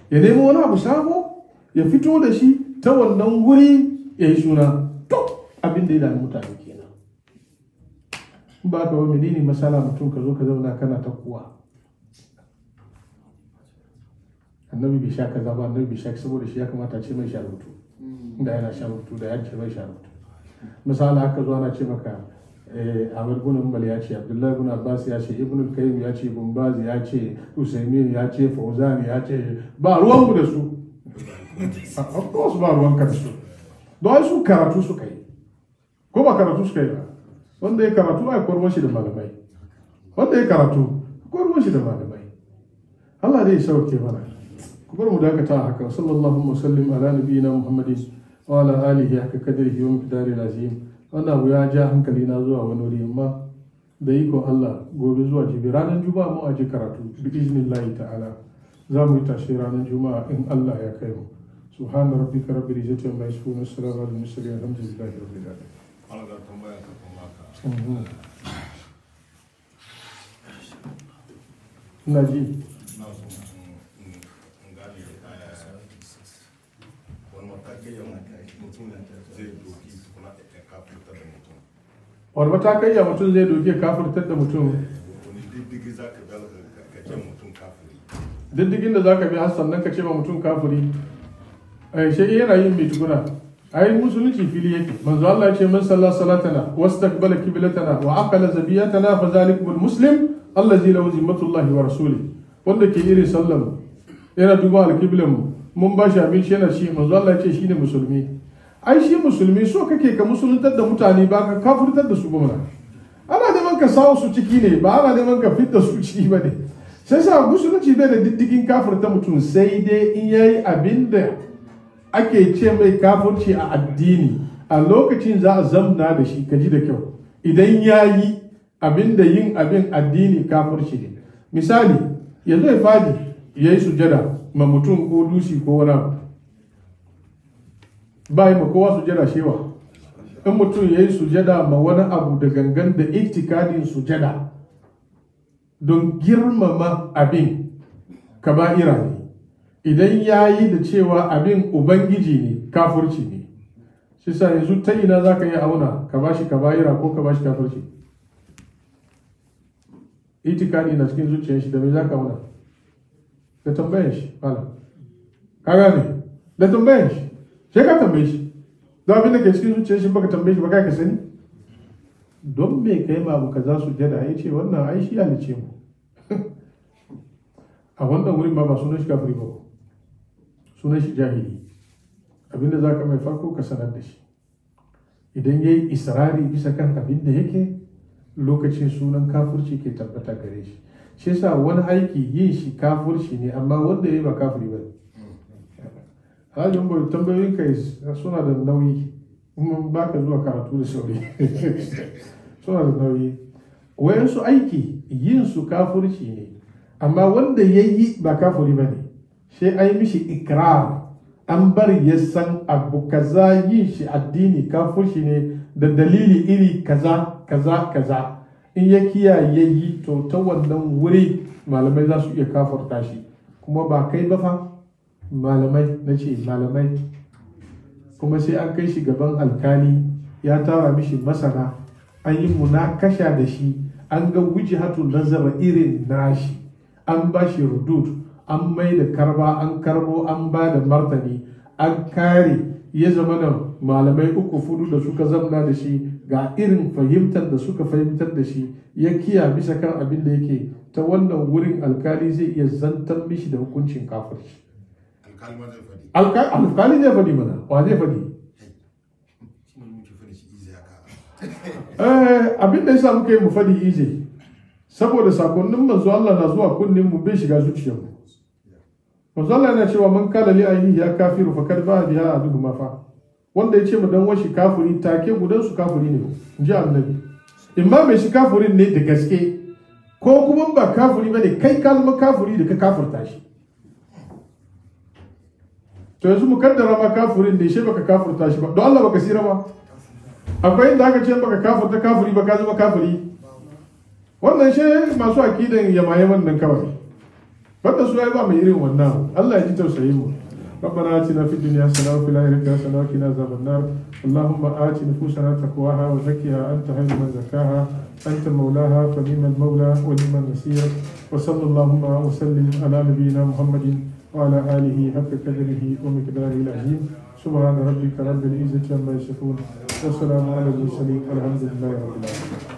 ya nemo wani abu sabo ya fito da shi ta wannan wuri ya yi suna to abin da ya dami mutane kenan in ba ka ba menene masala mutum ka zo ka zauna kana ta kuwa annabi bai sha kaza ba annabi bai sha saboda shi ya kamata ce mai sha rubutu da yana sha rubutu da ya ce mai sha rubutu misali haka zo ana ce maka Ahmad bin Hanbal ya ce Abdullahi bin Abbas ya ce Ibn Qayyim ya ce Ibn Baz ya ce Usaimin ya ce Fauzan ya ce ba ruwan mu da su of course ba ruwan ka da su don su karatu suka yi ko ba karatu suka yi ba wanda ya karatu ai korwon shi da malamai wanda ya karatu korwon shi da malamai Allah dai ya sauke mana ku bar mu dakata haka sallallahu alaihi wasallam ala nabiyina Muhammadin wa ala alihi haka kadrihi wa miqdaril azim wannan abu ya ja hankali na zuwa wani wuri amma da ikon Allah gobe zuwa jibi ranar juma'a mu aji karatu bi iznillahi ta'ala za mu yi tashi ranar juma'a in Allah ya kai mu subhana rabbika rabbil izzati amma yasifun assalamu alal mursalin alhamdulillahi rabbil alamin Allah ga tambaya ka kuma ka. ina ji Na so in in gane eh, wani matakai ya mutum zai doki tukuna ya kafurta da mutum. wani matakai ya mutum zai doke kafirtar da mutum Wani diddigi za ka ga ka ce mutum kafiri. diddigin da zaka bi har sannan ka ce ma mutum kafiri ai shi yana yin mai tukuna ai musulunci fili yake manzo Allah ya ce man salla salatana wastaqbala qiblatana wa aqala zabiyatana fa zalikumul muslim allazi lahu zimmatullahi wa rasuli wanda ke irin sallan yana duba alqiblan mu mun ba shi abinci yana ci manzo Allah ya ce shine musulmi ai shi musulmi so kake ka musuluntar da mutane ba ka kafirtar da su ba mana ana neman ka sawo su ciki ne ba ana neman ka fitar su ciki ba ne sai sa musulunci bai da diddigin kafirta mutum sai dai in yayi abin da ake ce mai kafirci a addini a lokacin za a zamna da shi ka ji da kyau idan ya yi abin da yin abin addini kafirci ne misali ya zai fadi ya yi sujada ma mutum ko dusi ko wani abu ba yi ma kowa sujada shewa in mutum ya yi sujada ma wani abu da gangan da iktikadin sujada don girmama abin kaba'ira ne idan ya yi da cewa abin ubangiji ne kafurci ne shi sa yanzu ta ina za ka yi auna ka ba shi kaba'ira ko ka ba shi kafurci itikadi na cikin zuciyar shi da me za ka auna da tambayan shi malam ka gane da tambayan shi sai ka tambaye shi don abin da ke cikin zuciyar shi baka tambaye shi ba kai ka sani don me kai ma abu kaza su jada ya ce wannan ai shi halice mu a wannan wurin ba ba sunan shi kafiri ba sunan shi jahili abinda za ka mai farko ka sanar da shi idan ya yi israri bisa kan abin da yake lokacin sunan kafirci ke tabbata gare shi shi yasa wani aiki yin shi kafirci ne amma wanda ya yi ba kafiri ba halin bai tambayoyin kai suna da nauyi kuma ba ka zuwa karatu da sauri suna da nauyi wayansu aiki yin su kafirci ne amma wanda ya yi ba kafiri ba ne sai an yi mishi ikrar an bar ya san abu kaza yin shi addini kafirci ne da dalili iri kaza kaza kaza in ya kiyaye yi to ta wannan wuri malamai za su iya kafarta shi kuma ba kai ba fa malamai na ce malamai kuma sai an kai shi gaban alkali ya tara mishi masana an yi munakasha da shi an ga wujihatu nazara irin nashi an ba shi rudud an mai da karba an karbo an ba da martani an kare ya zama da malamai uku fudu da suka zamna da shi ga irin fahimtar da suka fahimtar da shi ya kiya bisa kan abin da yake ta wannan wurin alkali zai iya zantar mishi da hukuncin kafirci Alkali ma zai faɗi. Alka- alkali zai faɗi mana wa zai faɗi Shi ne muke faɗi shi izi haka. Eh, abin da yasa muka yi mu faɗi ije saboda sakonnin manzo Allah na zuwa kunnin mu bai shiga zuciyar mu manzo Allah yana cewa man kala li ayyi ya kafiru fa kad ba biha aduhu ma fa wanda ya ce mu dan washi kafiri take gudan su kafiri ne inji annabi imma mai shi kafirin ne da gaske ko kuma ba kafiri bane kai ka zama kafiri da ka kafirta shi to yanzu mu kaddara ma kafirin ne shi baka kafirta shi ba don Allah baka sira ba akwai inda aka ce baka kafirta kafiri ba ka zama kafiri wannan shi masu akidan yamaye wannan kawai banda su ai ba mai irin wannan Allah ya ji tausayin mu ربنا آتنا في الدنيا حسنة وفي الآخرة حسنة وقنا عذاب النار اللهم آت نفوسنا تقواها وزكها أنت خير من زكاها أنت مولاها فنعم المولى ونعم النصير وصلى اللهم وسلم على نبينا محمد وعلى آله حق قدره ومقداره العظيم سبحان ربك رب العزة عما يصفون والسلام على المرسلين والحمد لله رب العالمين